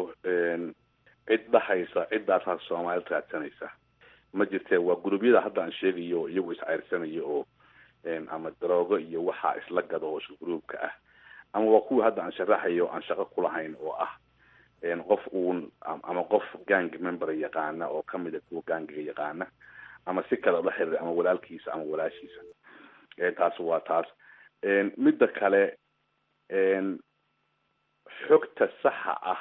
cid dhahaysa ciddaasaa soomaalida raadsanaysa ma jirtee waa gurubyada hadda aan sheegayo iyagu isceyrsanayo oo ama daroogo iyo waxaa isla gado oo isku gruubka ah ama waa kuwii hadda aan sharaxayo aan shaqo kulahayn oo ah qof uun ama qof gang member yaqaana oo kamid a kuwa gangiga yaqaana ama si kale la xiriir ama walaalkiisa ama walaashiisa taas waa taas midda kale xogta saxa ah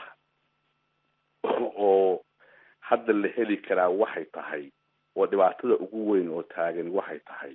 oo hadda la heli karaa waxay tahay oo dhibaatada ugu weyn oo taagan waxay tahay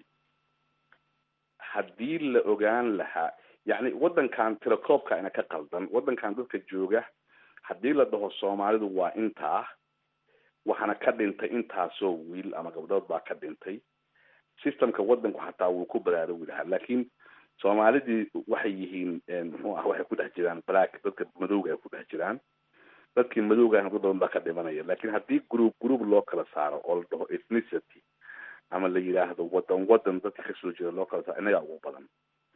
haddii la ogaan lahaa yacni waddankan tilakoobka ina ka qaldan waddankan dadka jooga haddii la dhaho soomaalidu waa intaa waxaana ka dhintay intaasoo wiil ama gabdhood baa ka dhintay systemka waddanku xataa wuu ku baraarugi lahaa laakiin soomaalidii waxay yihiin muxuu ah waxay ku dhex jiraan black dadka madowga ay ku dhex jiraan dadkii madowga dad badan baa ka dhimanaya laakiin haddii group group loo kala saaro oo la dhaho ethnicity ama la yidhaahdo wadan wadan dadka kasoo jeeda loo kala saaro inagaa ugu badan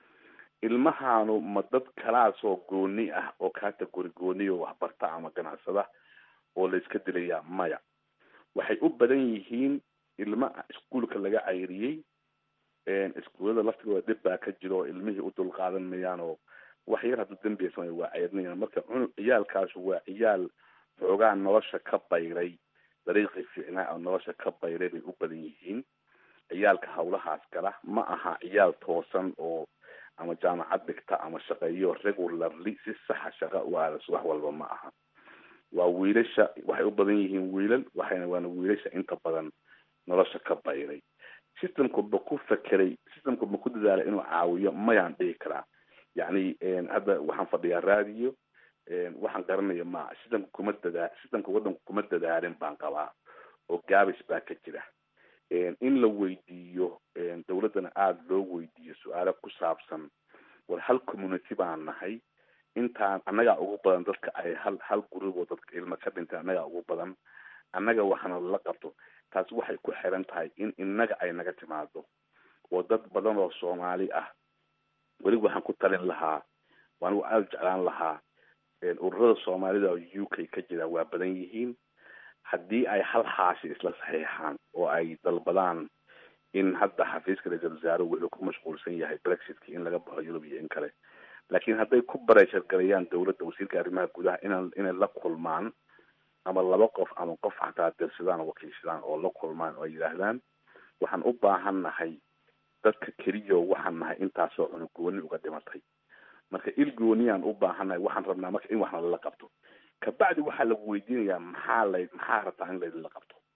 ilmahaanu ma dad kalaasoo gooni ah oo category gooni oo waxbarta ama ganacsada oo la iska dilayaa maya waxay u badan yihiin ilma iskuolka laga cayriyey iskuullada laftigooda dhib baa ka jiro oo ilmihii u dulqaadan mayaan oo wax yar hadduu dembiga samay waa cayrinayan marka cunug ciyaalkaasu waa ciyaal xoogaa nolosha ka bayray dariiqii fiicnaa oo nolosha ka bayray bay u badan yihiin ciyaalka hawlahaas gala ma aha ciyaal toosan oo ama jaamacad dhigta ama shaqeeyo regularly si saxa shaqa u aadas wax walba ma aha waa wiilasha waxay u badan yihiin wiilal waxayna waana wiilasha inta badan nolosha ka bayray systemku ma ku fekeray systemku ma ku dadaalay inuu caawiyo mayaan dhihi karaa yacni hadda waxaan fadhiyaa raadiyo waxaan garanaya ma systemka kuma dadaa systemka waddanku kuma dadaalin baan qabaa oo gaabis baa ka jira in la weydiiyo dawladdana aada loo weydiiyo su-aalo ku saabsan war hal community baan nahay intaan annagaa ugu badan dadka ay hal hal gurub oo dadka ilma ka dhintay annagaa ugu badan annaga waxaana la qabto taasi waxay ku xiran tahay in innaga ay naga timaado oo dad badan oo soomaali ah weliba waxaan ku talin lahaa waanigu aada jeclaan lahaa ururada soomaalida oo u k ka jira waa badan yihiin haddii ay hal xaashi isla saxiixaan oo ay dalbadaan in hadda xafiiska ra-iisal wasaare wuxuu ku mashquulsan yahay brexitka in laga baxo yurub iyo in kale laakiin hadday ku bareeshargalayaan dawladda wasiirka arrimaha gudaha inan inay la kulmaan ama laba qof ama qof xataa dirsadaan oo wakiilsadaan oo la kulmaan oo ay yidhaahdaan waxaan u baahan nahay dadka keliyo waxaan nahay intaasoo cunug gooni uga dhimatay marka il gooniyaan u baahannahay waxaan rabnaa marka in waxna lala qabto kabacdi waxaa lagu weydiinayaa maxaa la maxaa rabtaa in laydinla qabto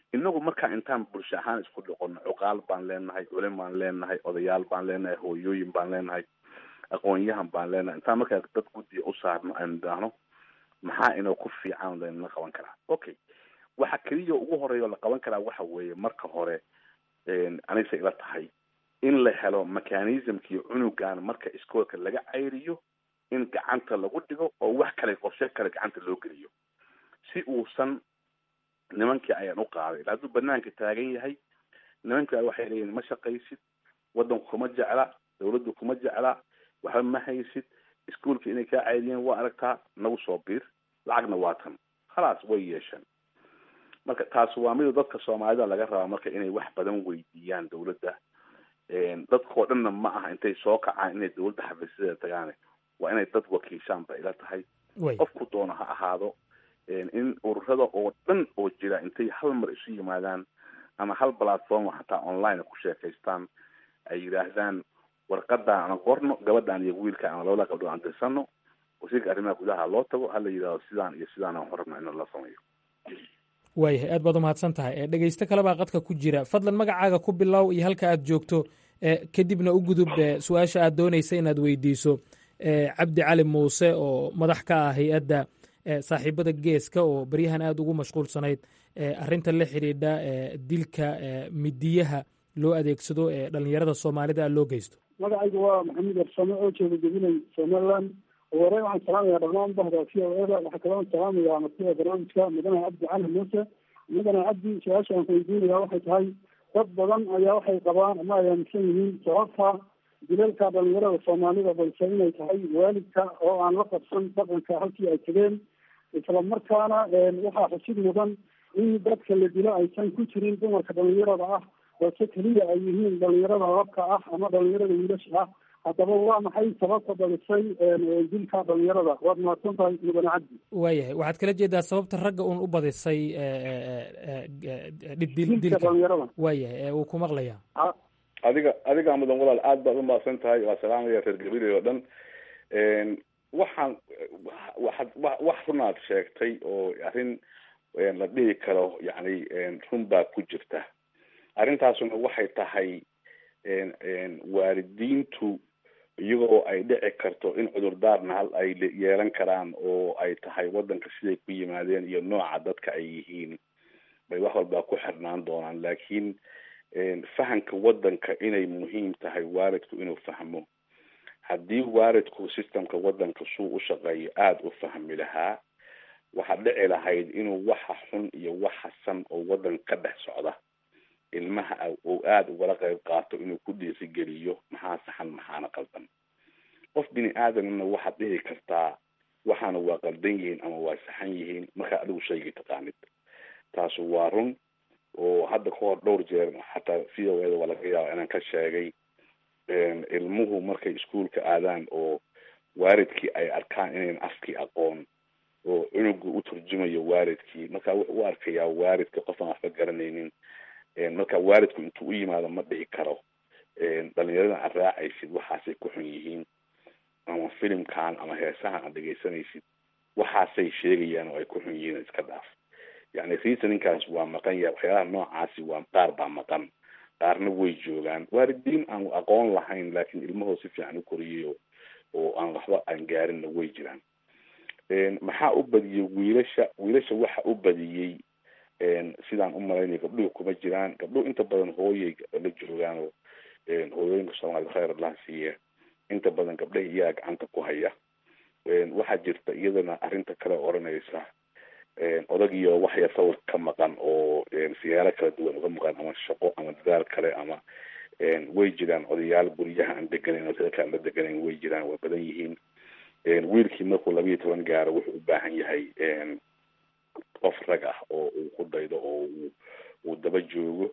inagu markaa intaan bulsho ahaan isku dhoqono cuqaal baan leenahay culim baan leenahay odayaal baan leenahay hooyooyin baan leenahay aqoon-yahan baan leenahay intaan markaa dad guddiga u saarno aynu idhaahno maxaa inoo ku fiican laynala qaban karaa okay waxa keliya ugu horeeya oo la qaban karaa waxa weeye marka hore anigse ila tahay in la helo mechanismkii cunugan marka iskoolka laga cayriyo in gacanta lagu dhigo oo wax kale qorshe kale gacanta loo geliyo si uusan nimankii ayaan u qaaday hadduu banaanka taagan yahay nimanka waxay leeyihin ma shaqaysid waddanku kuma jecla dawladdu kuma jecla waxba ma haysid iskuolka inay kaa caydiyeen waa aragtaa nagu soo biir lacagna waa tan khalaas way yeesheen marka taas waa mida dadka soomaalida laga rabaa marka inay wax badan weydiiyaan dawladda dadkao dhanna ma aha intay soo kacaan inay dawladda xafiisyadeeda tagaane waa inay dad wakiishaan ba ila tahay qofku doono ha ahaado in ururada oo dhan oo jira intay hal mar isu yimaadaan ama hal platform xataa online ku sheekaystaan ay yidhaahdaan warqadan aan qorno gabadhan iyo wiilka ama labada gabdhood aan dirsano wasiirka arrimaha gudaha loo tago hala yidhahdo sidaan iyo sidaan aan horabna in la sameeyo waayahay aad baad umahadsan tahay dhegeysto kale baa qadka ku jira fadlan magacaaga ku bilow iyo halka aad joogto kadibna u gudub su-aasha aad doonaysa inaad weydiiso cabdi cali muuse oo madax ka ah hay-adda saaxiibada geeska oo baryahan aada ugu mashquulsanayd arinta la xidhiidha dilka midiyaha loo adeegsado ee dhalinyarada soomaalida loo geysto magacayga waa maxamed arsame oo jeeda jebinay somaliland hore waxaan salaamayaa dhammaan bahda v o eda waxaa kaloo salaamayaa martida barnaamijka mudane cabdi cali muuse mudane cabdi su-aasha aan ku weydiinaya waxay tahay dad badan ayaa waxay qabaan ama ay aaminsan yihiin sababta dilalka dhalinyarada soomaalida balse inay tahay waalidka oo aan la qabsan dhaqanka halkii ay tegeen isla markaana waxaa xusid mudan in dadka la dilo aysan ku jirin dumarka dhalinyarada ah balse keliya ay yihiin dhalinyarada labka ah ama dhalinyarada wiilasha ah haddaba waa maxay sababta dhalisay dilka dhalinyarada waad mahadsan tahay mudane cabdi waayahay waxaad kala jeedaa sababta ragga uun u badisay dilka dhalinyarada waayahay uu ku maqlayaa adiga adiga mudan walaal aad baad umahadsan tahay waa salaamaya reer gabiley oo dhan waxaan waxaad wax runaad sheegtay oo arrin la dhihi karo yani run baa ku jirta arrintaasuna waxay tahay waalidiintu iyagoo ay dhici karto in cudurdaarna hal ay yeelan karaan oo ay tahay waddanka siday ku yimaadeen iyo nooca dadka ay yihiin bay wax walbaa ku xirnaan doonaan laakiin fahamka waddanka inay muhiim tahay waalidku inuu fahmo haddii waalidku systemka waddanka suu u shaqeeyo aada u fahmi lahaa waxaa dhici lahayd inuu waxa xun iyo waxa san oo waddanka ka dhex socda ilmaha uu aada ugala qayb qaato inuu ku dhiirigeliyo maxaa saxan maxaana qaldan qof bini aadamna waxaad dhihi kartaa waxaana waa qaldan yihiin ama waa saxan yihiin markaa adigu shaygii taqaanid taasu waa run oo hadda ka hor dhowr jeer xataa v o eda waa laga yaaba inaan ka sheegay ilmuhu markay iskuolka aadaan oo waalidkii ay arkaan inayn afkii aqoon oo cunugu u turjumayo waalidkii marka wuxuu u arkayaa waalidka qof aan waxba garanaynin marka waalidku intuu u yimaado ma dhici karo dhalinyaradan aad raacaysid waxaasay ku xun yihiin ama filimkan ama heesahan aad dhegaysanaysid waxaasay sheegayaan oo ay ku xun yihiin iska dhaaf yani reasoninkaas waa maqan yahay waxyaalaha noocaasi waa qaar baa maqan qaarna way joogaan waalidiin aan aqoon lahayn laakiin ilmahoo si fiican u koriyayo oo aan waxba aan gaarinna way jiraan maxaa u badiyey wiilasha wiilasha waxa u badiyey sidaan u malaynaya gabdhuhu kuma jiraan gabdhuhu inta badan hooyay la joogaan oo hooyooyinka soomaalida khayr allah siiya inta badan gabdhaha iyaga gacanta ku haya waxaa jirta iyadana arrinta kale odhanaysa odagiyo waxya sawir ka maqan oo siyaalo kala duwan uga maqan ama shaqo ama dadaal kale ama way jiraan odayaal guryaha aan deganayn oo dadka aan la deganayn way jiraan waa badan yihiin wiilkii markuu labayo toban gaaro wuxuu u baahan yahay qof rag ah oo uu ku daydo oo uu uu daba joogo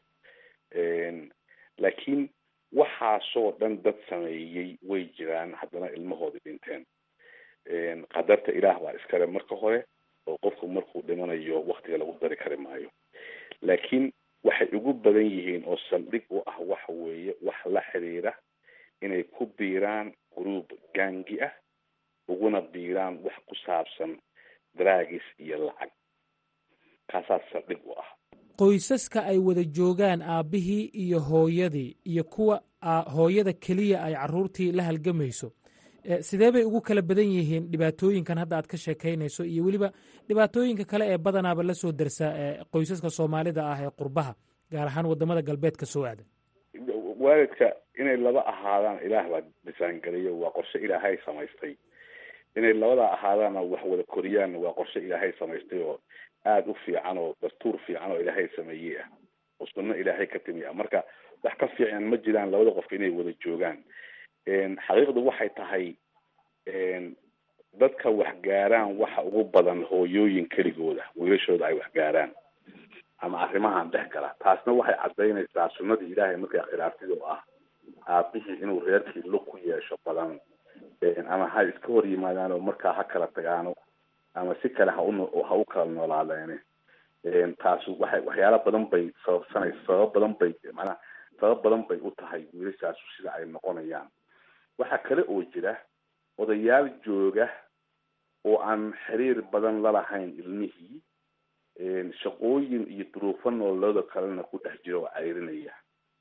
laakiin waxaasoo dhan dad sameeyey way jiraan haddana ilmahoodi dhinteen qadarta ilaah baa iskale marka hore oo qofku markuu dhimanayo waktiga lagu dari kari maayo laakiin waxay ugu badan yihiin oo saldhig u ah waxa weeye wax la xiriira inay ku biiraan group gaangi ah uguna biiraan wax ku saabsan dragis iyo lacag kaasaa saldhig u ah qoysaska ay wada joogaan aabbihii iyo hooyadii iyo kuwa hooyada keliya ay caruurtii la halgamayso sidee bay ugu kala badan yihiin dhibaatooyinkan hadda aad ka sheekaynayso iyo weliba dhibaatooyinka kale ee badanaaba la soo darsa qoysaska soomaalida ah ee qurbaha gaar ahaan wadamada galbeedka soo aadan waalidka inay laba ahaadaan ilaah baa disaangeliyo waa qorshe ilaahay samaystay inay labadaa ahaadaanna wax wada koriyaanna waa qorshe ilaahay samaystay oo aada u fiican oo dastuur fiican oo ilaahay sameeyey ah oo sunno ilaahay ka timi ah marka wax ka fiican ma jiraan labada qof inay wada joogaan xaqiiqdu waxay tahay dadka wax gaaraan waxa ugu badan hooyooyin keligooda wiilashooda ay wax gaaraan ama arrimahan dhex gala taasna waxay cadaynaysaa sunnadii ilaahay markay khilaaftid oo ah aabihii inuu reerkii lug ku yeesho badan ama ha iska hor yimaadaan oo markaa ha kala tagaano ama si kale ha u ha u kala noolaadeene taasu waxay waxyaala badan bay sababsanaysa sabab badan bay macnaha sabab badan bay u tahay wiilashaasu sida ay noqonayaan waxaa kale oo jira odayaal jooga oo aan xiriir badan lalahayn ilmihii shaqooyin iyo duruufo nololooda kalena ku dhex jira oo cayrinaya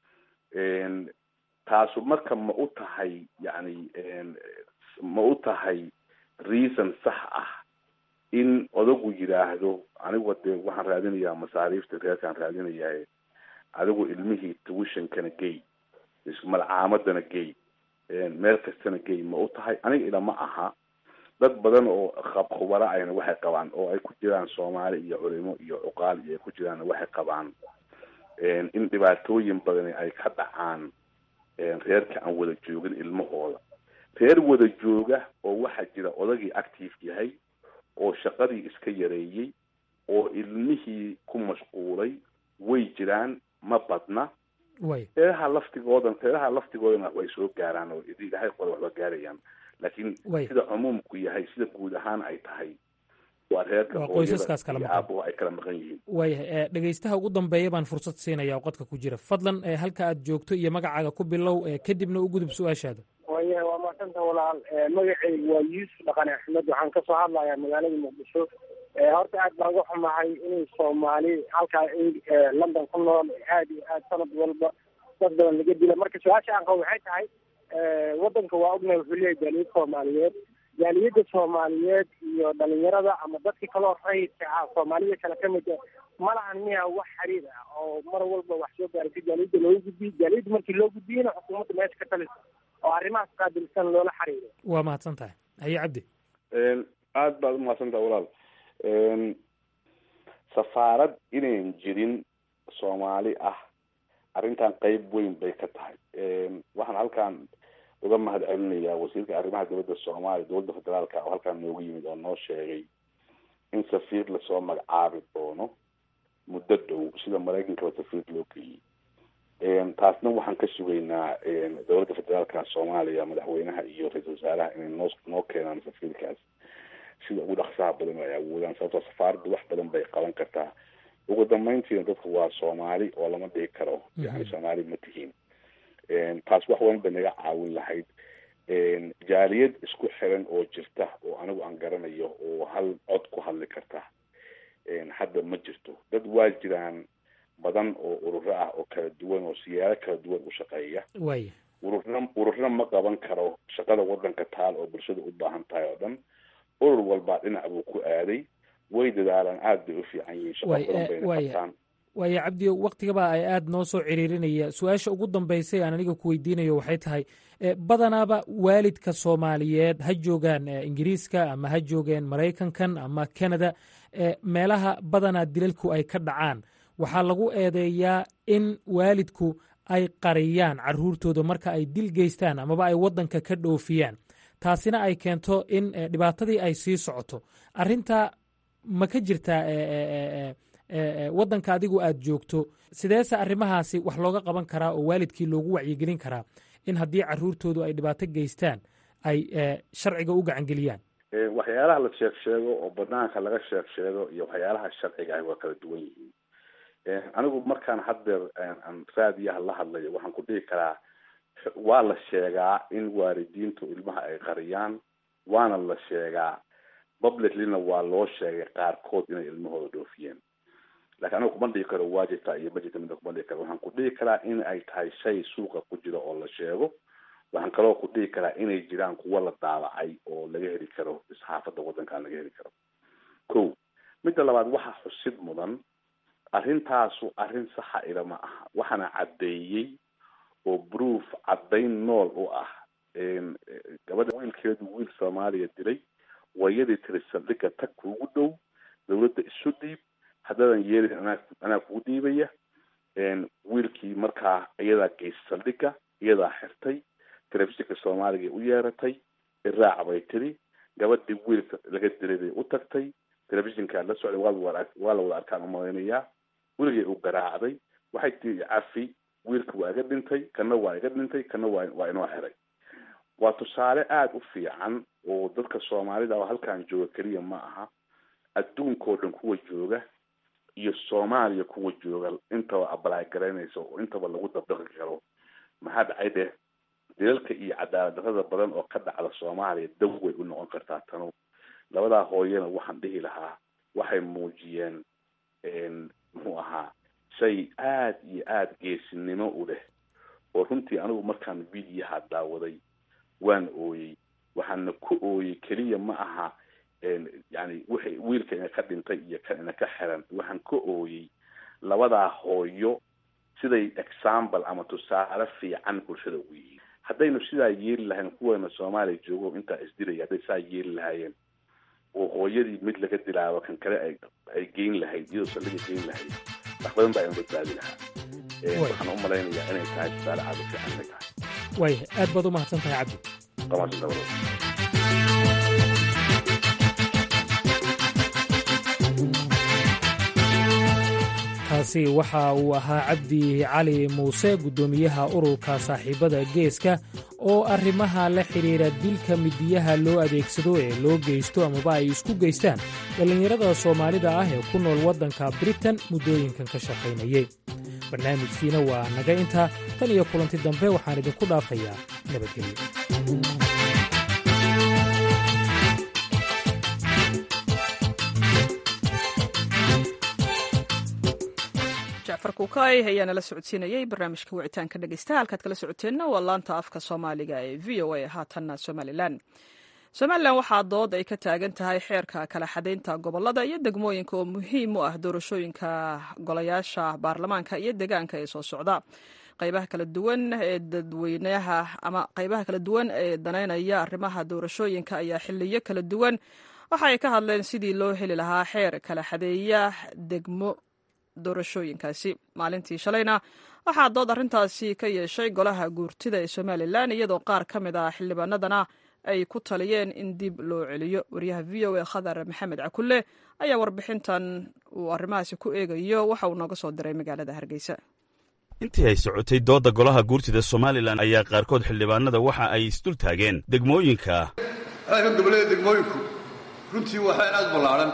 taasu marka ma u tahay yacni ma u tahay reason sax ah in odagu yidhaahdo anigu dee waxaan raadinayaa masaariifta reerkaan raadinayaa adigu ilmihii tuwishonkana gey malcaamadana gey meel kastana gey ma u tahay aniga ilama aha dad badan oo khubara ayna waxay qabaan oo ay ku jiraan soomaali iyo culimo iyo cuqaal iyo ay ku jiraan waxay qabaan in dhibaatooyin badani ay ka dhacaan reerka aan wada joogin ilmahooda reer wada jooga oo waxaa jira odagii active yahay oo shaqadii iska yareeyey oo ilmihii ku mashquulay way jiraan ma badna reeraha laftigoodan reeraha laftigoodana way soo gaaraan oo ilaahay qoda waxba gaarayaan laakiin sida cumuumku yahay sida guud ahaan ay tahay waa reerka qoysaskaas kala maqan aabuhu ay kala maqan yihiin waayahay dhegeystaha ugu dambeeya baan fursad siinaya oo qodka ku jira fadlan halka aad joogto iyo magacaaga ku bilow kadibna u gudub su-aashaada waya waa maasanta walaal magaceygu waa yuusuf dhaqane axmed waxaan kasoo hadlayaa magaalada muqdisho horta aad baan uga xumahay inay soomaali halkaa london ku nool aad iyo aad sanad walba dad badan laga dila marka su-aasha aan qabo waxay tahay wadanka waa ognahay wuxuu leeyahay jaaliyad soomaaliyeed jaaliyadda soomaaliyeed iyo dhalinyarada ama dadkii kaloo rayidka ah soomaalida kale kamid a ma lahan miya wax xiriir ah oo mar walba wax soo gaaraysa jaaliyadda looga gudbiyo jaaliyadda markii loo gudbiyena xukuumadda meesha ka talisa oo arrimahaas qaabilsan loola xiriiro waa mahadsan tahay haye cabdi aada baad umahadsan tahay walaal safaarad inayn jirin soomaali ah arrintan qeyb weyn bay ka tahay waxaan halkan uga mahad celinayaa wasiirka arrimaha dowladda soomaaliya dowladda federaalka oo halkaan noogu yimid oo noo sheegay in safiir lasoo magacaabi doono muddo dhow sida maraykankaba safiir loo geeyey taasna waxaan ka sugaynaa dowladda federaalka soomaaliya madaxweynaha iyo ra-iisul wasaaraha inay noo noo keenaan safiirkaas sida ugu dhaqsaha badan ay awoodaan sababtoo safaaradda wax badan bay qaban kartaa ugu dambeyntiina dadku waa soomaali oo lama dhihi karo yani soomaali ma tihiin taas wax weyn bay naga caawin lahayd jaaliyad isku xiran oo jirta oo anigu aan garanayo oo hal cod ku hadli karta hadda ma jirto dad waa jiraan badan oo ururo ah oo kala duwan oo siyaalo kala duwan u shaqeeya waaya ururna ururna ma qaban karo shaqada wadanka taal oo bulshada u baahan tahay oo dhan urur walbaa dhinac buu ku aaday way dadaalaan aada bay u fiican yihiin shaqo badan bayna qabtaan waaya cabdiyo waktigaba ay aada noo soo ciriirinaya su-aasha ugu dambeysay aan aniga ku weydiinayo waxay tahay badanaaba waalidka soomaaliyeed ha joogaan ingiriiska ama ha joogeen maraykankan ama canada meelaha badanaa dilalku ay ka dhacaan waxaa lagu eedeeyaa in waalidku ay qariyaan caruurtooda marka ay dil geystaan amaba ay waddanka ka dhoofiyaan taasina ay keento in dhibaatadii ay sii socoto arrintaa ma ka jirtaa waddanka adigu aad joogto sideese arrimahaasi wax looga qaban karaa oo waalidkii loogu wacyigelin karaa in haddii caruurtoodu ay dhibaato geystaan ay sharciga u gacangeliyaan waxyaalaha la sheeg sheego oo banaanka laga sheeg sheego iyo waxyaalaha sharciga ah waa kala duwan yihiin anigu markaan haddeer raadiyaha la hadlayo waxaan ku dhihi karaa waa la sheegaa in waalidiintu ilmaha ay qariyaan waana la sheegaa publiclyna waa loo sheegay qaarkood inay ilmahooda dhoofiyeen lakin aniga kuma dhihi karo waa jirtaa iyo ma jirta mida kuma dhihi karo waxaan ku dhihi karaa in ay tahay shay suuqa ku jira oo la sheego waxaan kaloo ku dhihi karaa inay jiraan kuwa la daabacay oo laga heli karo isxaafadda waddankan laga heli karo ko midda labaad waxaa xusid mudan arrintaasu arrin saxa ila ma aha waxaana caddeeyey oo proof caddayn nool u ah gabadha wiilkeedu wiil soomaaliya dilay wayadii tiri saldhiga tag kuugu dhow dawladda isu dhiib haddadan yeelin anaa anaa kugu dhiibaya wiilkii markaa iyadaa geysay saldhiga iyadaa xirtay telefishinka soomaaliga u yeeratay iraac bay tiri gabadhii wiilka laga dilay bay u tagtay telefishinkaa la socday waa waa la wada arkaan umalaynayaa weligay u garaacday waxay tii cafi wiilka waa iga dhintay kana waa iga dhintay kana waa waa inoo xiray waa tusaale aada u fiican oo dadka soomaalida oo halkan jooga keliya ma aha adduunkao dhan kuwa jooga iyo soomaaliya kuwa jooga intaba abalaay garaynaysa oo intaba lagu dabdaqi karo maxaa dhacay deh dilalka iyo cadaalad darrada badan oo ka dhacda soomaaliya daw way u noqon kartaa tanu labadaa hooyana waxaan dhihi lahaa waxay muujiyeen muxuu ahaa shay aada iyo aada geesinimo u leh oo runtii anigu markaan videoha daawaday waan ooyey waxaana ku ooyey keliya ma aha yani wixii wiilka ina ka dhintay iyo kan ina ka xiran waxaan ka ooyey labadaa hooyo siday example ama tusaale fiican bulshada ugu yihiin haddaynu sidaa yeeli lahayn kuweena soomaaliya joogo intaa isdilaya hadday saa yeeli lahaayeen oo hooyadii mid laga dilaabo kan kale ay ay geyn lahayd iyadoo saldhiga geyn lahayd wax badan baa ina badbaadi lahaa waxaan u malaynayaa inay tahay tusaale aada u fiican inay tahay waaya aad baad u mahadsan tahay cabdi qamaasi dabado kaasi waxa uu ahaa cabdi cali muuse guddoomiyaha ururka saaxiibada geeska oo arrimaha la xidhiidha dilka midiyaha loo adeegsado ee loo geysto amaba ay isku geystaan dhallinyarada soomaalida ah ee ku nool waddanka britain muddooyinkan ka shaqaynayay barnaamijkiina waa naga intaa tan iyo kulanti dambe waxaan idinku dhaafayaa nabadgelyo jacfar kuukay ayaa nala socodsiinayey barnaamijka wicitaanka dhegeysta halkaad kala socoteenna waa laanta afka soomaaliga ee v o a haatanna somalilan somalilan waxaa dood ay ka taagan tahay xeerka kala xadaynta gobolada iyo degmooyinka oo muhiim u ah doorashooyinka golayaasha baarlamaanka iyo deegaanka ee soo socda qaybaha kala duwan ee dadweynaha ama qaybaha kala duwan ee danaynaya arrimaha doorashooyinka ayaa xiliyo kala duwan waxa ay ka hadleen sidii loo heli lahaa xeer kala xadeeya degmo doorashooyinkaasi maalintii shalayna waxaa dood arrintaasi ka yeeshay golaha guurtida ee somalilan iyadoo qaar ka mid ah xildhibaanadana ay ku taliyeen in dib loo celiyo wariyaha v o a khadar maxamed cakulle ayaa warbixintan uu arrimahaasi ku eegayo waxa uu nooga soo diray magaalada hargeysa intii ay socotay doodda golaha guurtida somalilan ayaa qaarkood xildhibaanada waxa ay isdul taageen degmooyinka xeerka gobollada degmooyinku runtii waa xeer aad ballaaran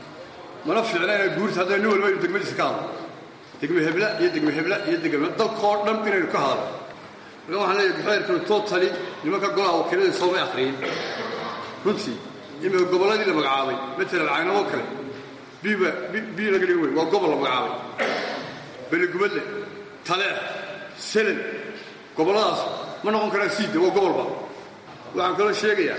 mana fiicna inay guurta hadda nin walba inu degmadiisa ka hadlo degme hebla iyo degme hebla iyo degme dalkoo dhan inaynu ka hadlo marka waxaan leeyahay xeerkanu totali nimanka golaha wakiilada soomay akhriyin runtii imika gobolladii la magacaabay matalan caynabo kale biba bi laga dhigi wey waa gobol la magacaabay beligubadle taleex selen gobolladaas ma noqon karaan siida waa gobolba waxaan kaloo sheegayaa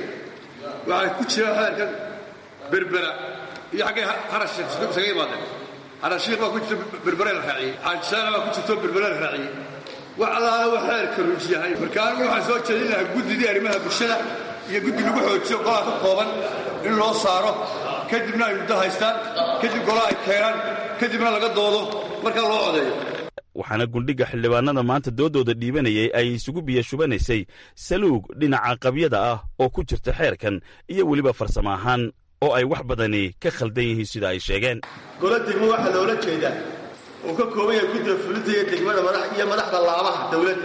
waxaa ku jira xeerkan berbera iyo xaggay harashiikh isaga yimaadeen harashiikh baa ku jirta berbere la raaciyey xaajisaana baa ku jirto berbere la raaciyey wax allaala wax xeerka ruuj yahay marka anigu waxaan soo jeedin lahaa guddidii arrimaha bulshada iyo guddi lagu xoojiyo golaha ka kooban in loo saaro kadibna ay muddo haystaan kadib golaha ay keenaan kadibna laga doodo markaa loo codeeyo waxaana gundhiga xildhibaanada maanta doodooda dhiibanayay ay isugu biyo shubanaysay saluug dhinaca qabyada ah oo ku jirta xeerkan iyo weliba farsamo ahaan oo ay wax badani ka khaldan yihiin sida ay sheegeen golo degmo waxaa loola jeedaa uu ka kooban yahay guddiga fulinta iyo degmada iyo madaxda laabaha dawladda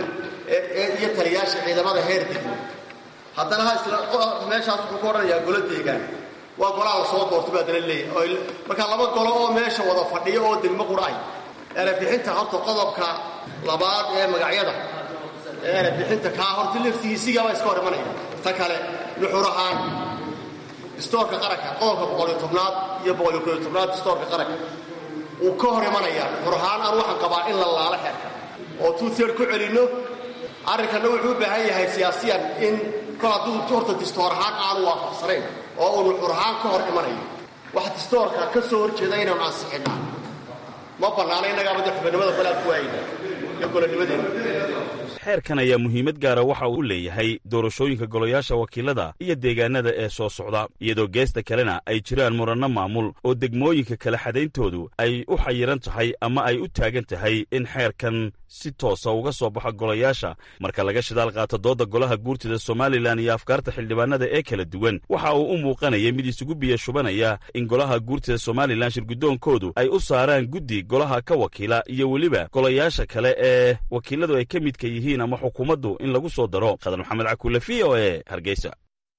iyo taliyaasha ciidamada heer degmo haddana ha isla meeshaas wuxuu ku odhanayaa golo deegaan waa golaha la soo doortay baa dala leeyahay markaa laba golo oo meesha wada fadhiyo oo degmo qura ay erebixinta horta qodobka labaad ee magacyada erebixinta kaa horta laftigiisigaabaa iska hor imanaya ta kale nuxur ahaan distoorka qaranka qodobka boqoliyo tobnaad iyo boqoliyo kooyo tobnaad distoorka qaranka wuu ka hor imanayaa xur ahaan aan waxaan qabaa in la laalo xeerka oo tuuteer ku celinno arrinkanna wuxuu u baahan yahay siyaasiyan in kol hadduu horta distoor ahaan aanu waafaqsanayn oo uunu xur ahaan ka hor imanayo wax distoorka ka soo hor jeeda inaanu ansixinnaa ma bannaana innagaaba dee xubinimada balaa ku waayna iyo golonimadeena xeerkan ayaa muhiimad gaara waxa uu leeyahay doorashooyinka golayaasha wakiilada iyo deegaanada ee soo socda iyadoo geesta kalena ay jiraan muranno maamul oo degmooyinka kala xadayntoodu ay u xayiran tahay ama ay u taagan tahay in xeerkan si toosa uga soo baxo golayaasha marka laga shidaal qaato doodda golaha guurtida somalilan iyo afkaarta xildhibaanada ee kala duwan waxa uu u muuqanaya mid isugu biya shubanaya in golaha guurtida somalilan shirguddoonkoodu ay u saaraan guddi golaha ka wakiila iyo weliba golayaasha kale ee wakiiladu ay ka midka yihiin ama xukuumaddu in lagu soo daro khadar maxamed cakuule v o e hargeysa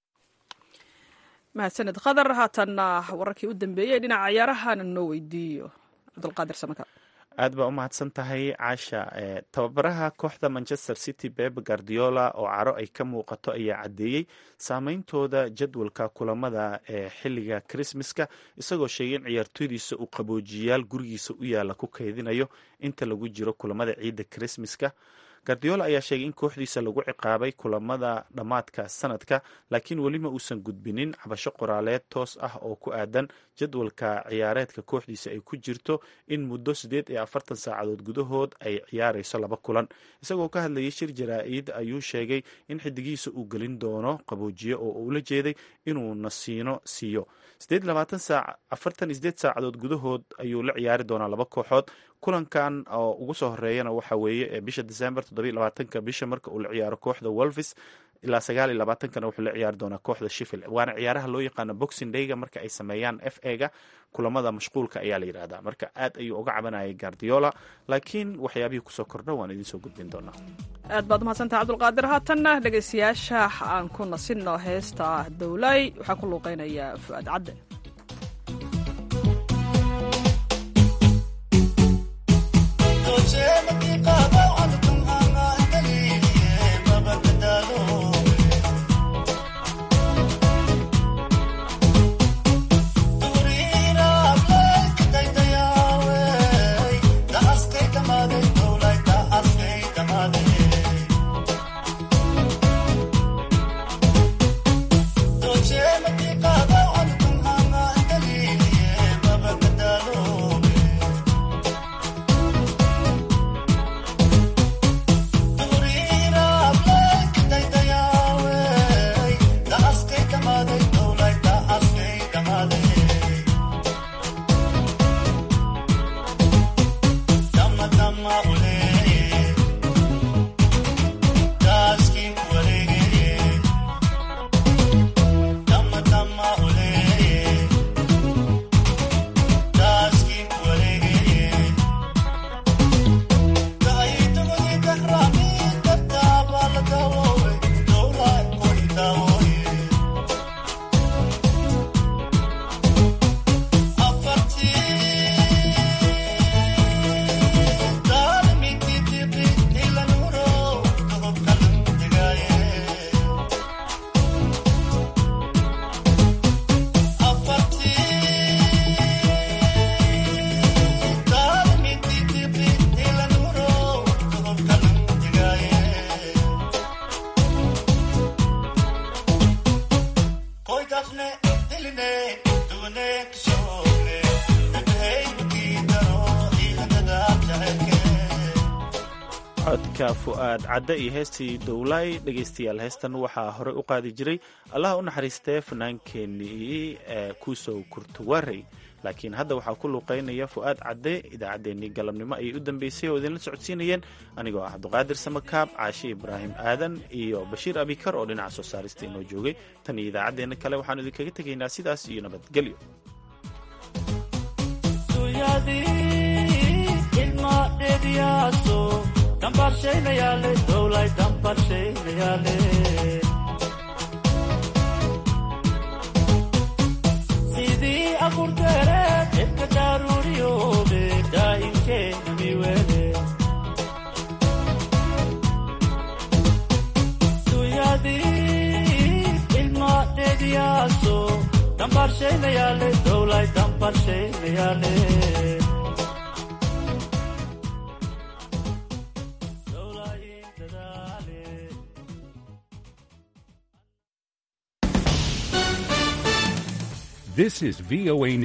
mahadsaned khadar haatanna wararkii u dambeeyey dhinaca ciyaarahan noo weydiiyo cabdulqaadir samaka aad baa u mahadsan tahay caasha tababaraha kooxda manchester city beb guardiola oo caro ay ka muuqato ayaa caddeeyey saameyntooda jadwalka kulamada ee xilliga krismaska isagoo sheegay in ciyaartooydiisa uu qaboojiyaal gurigiisa u yaalla ku kaydinayo inta lagu jiro kulamada ciidda krismaska gardiola ayaa sheegay in kooxdiisa lagu ciqaabay kulamada dhammaadka sanadka laakiin welima uusan gudbinin cabasho qoraaleed toos ah oo ku aadan jadwalka ciyaareedka kooxdiisa ay ku jirto in muddo siddeed iyo afartan saacadood gudahood ay ciyaarayso laba kulan isagoo ka hadlayay shir jaraa-id ayuu sheegay in xidigiisa uu gelin doono qaboojiye oo ula jeeday inuu nasiino siiyo afartan iyo sideed saacadood gudahood ayuu la ciyaari doonaa laba kooxood kulankan oo ugu soo horeeyana waxa weeye ee bisha december toddobiyo labaatanka bisha marka uu la ciyaaro kooxda wolvis ilaa sagaal iyo labaatankana wuxuu la ciyaari doonaa kooxda shifil waana ciyaaraha loo yaqaano boxing dayga marka ay sameeyaan f ega kulamada mashquulka ayaa la yidhahdaa marka aad ayuu uga cabanayay guardiola laakiin waxyaabihii kusoo kordha waan idinsoo gudbin doonaa aad baad umahadsantaha cabdulqaadir haatanna dhegaystayaasha aan ku nasinno heesta dowlay waxaa ku luuqeynaya fu'aad cadde codka fu'aad cadde iyo heestii dowlay dhegaystayaal heestan waxaa horey u qaadi jiray allaha u naxariistee fanaankeenii ee kuusow kurtuwarey laakiin hadda waxaa ku luuqeynaya fu'aad cadde idaacaddeenii galabnimo ayay u dambeysay oo idinla socodsiinayeen anigoo ah cabduqaadir samakaab caashi ibraahim aadan iyo bashiir abikar oo dhinaca soo saarista inoo joogay tan iyo idaacaddeenna kale waxaanu idinkaga tegaynaa sidaas iyo nabadgelyo sidii abuurteereed edka daruuriyoobe daa'imkeena miwele dunyadii ilmaadheediyaaso dambarshaynayale dowlay dambarshaynayale This is VOA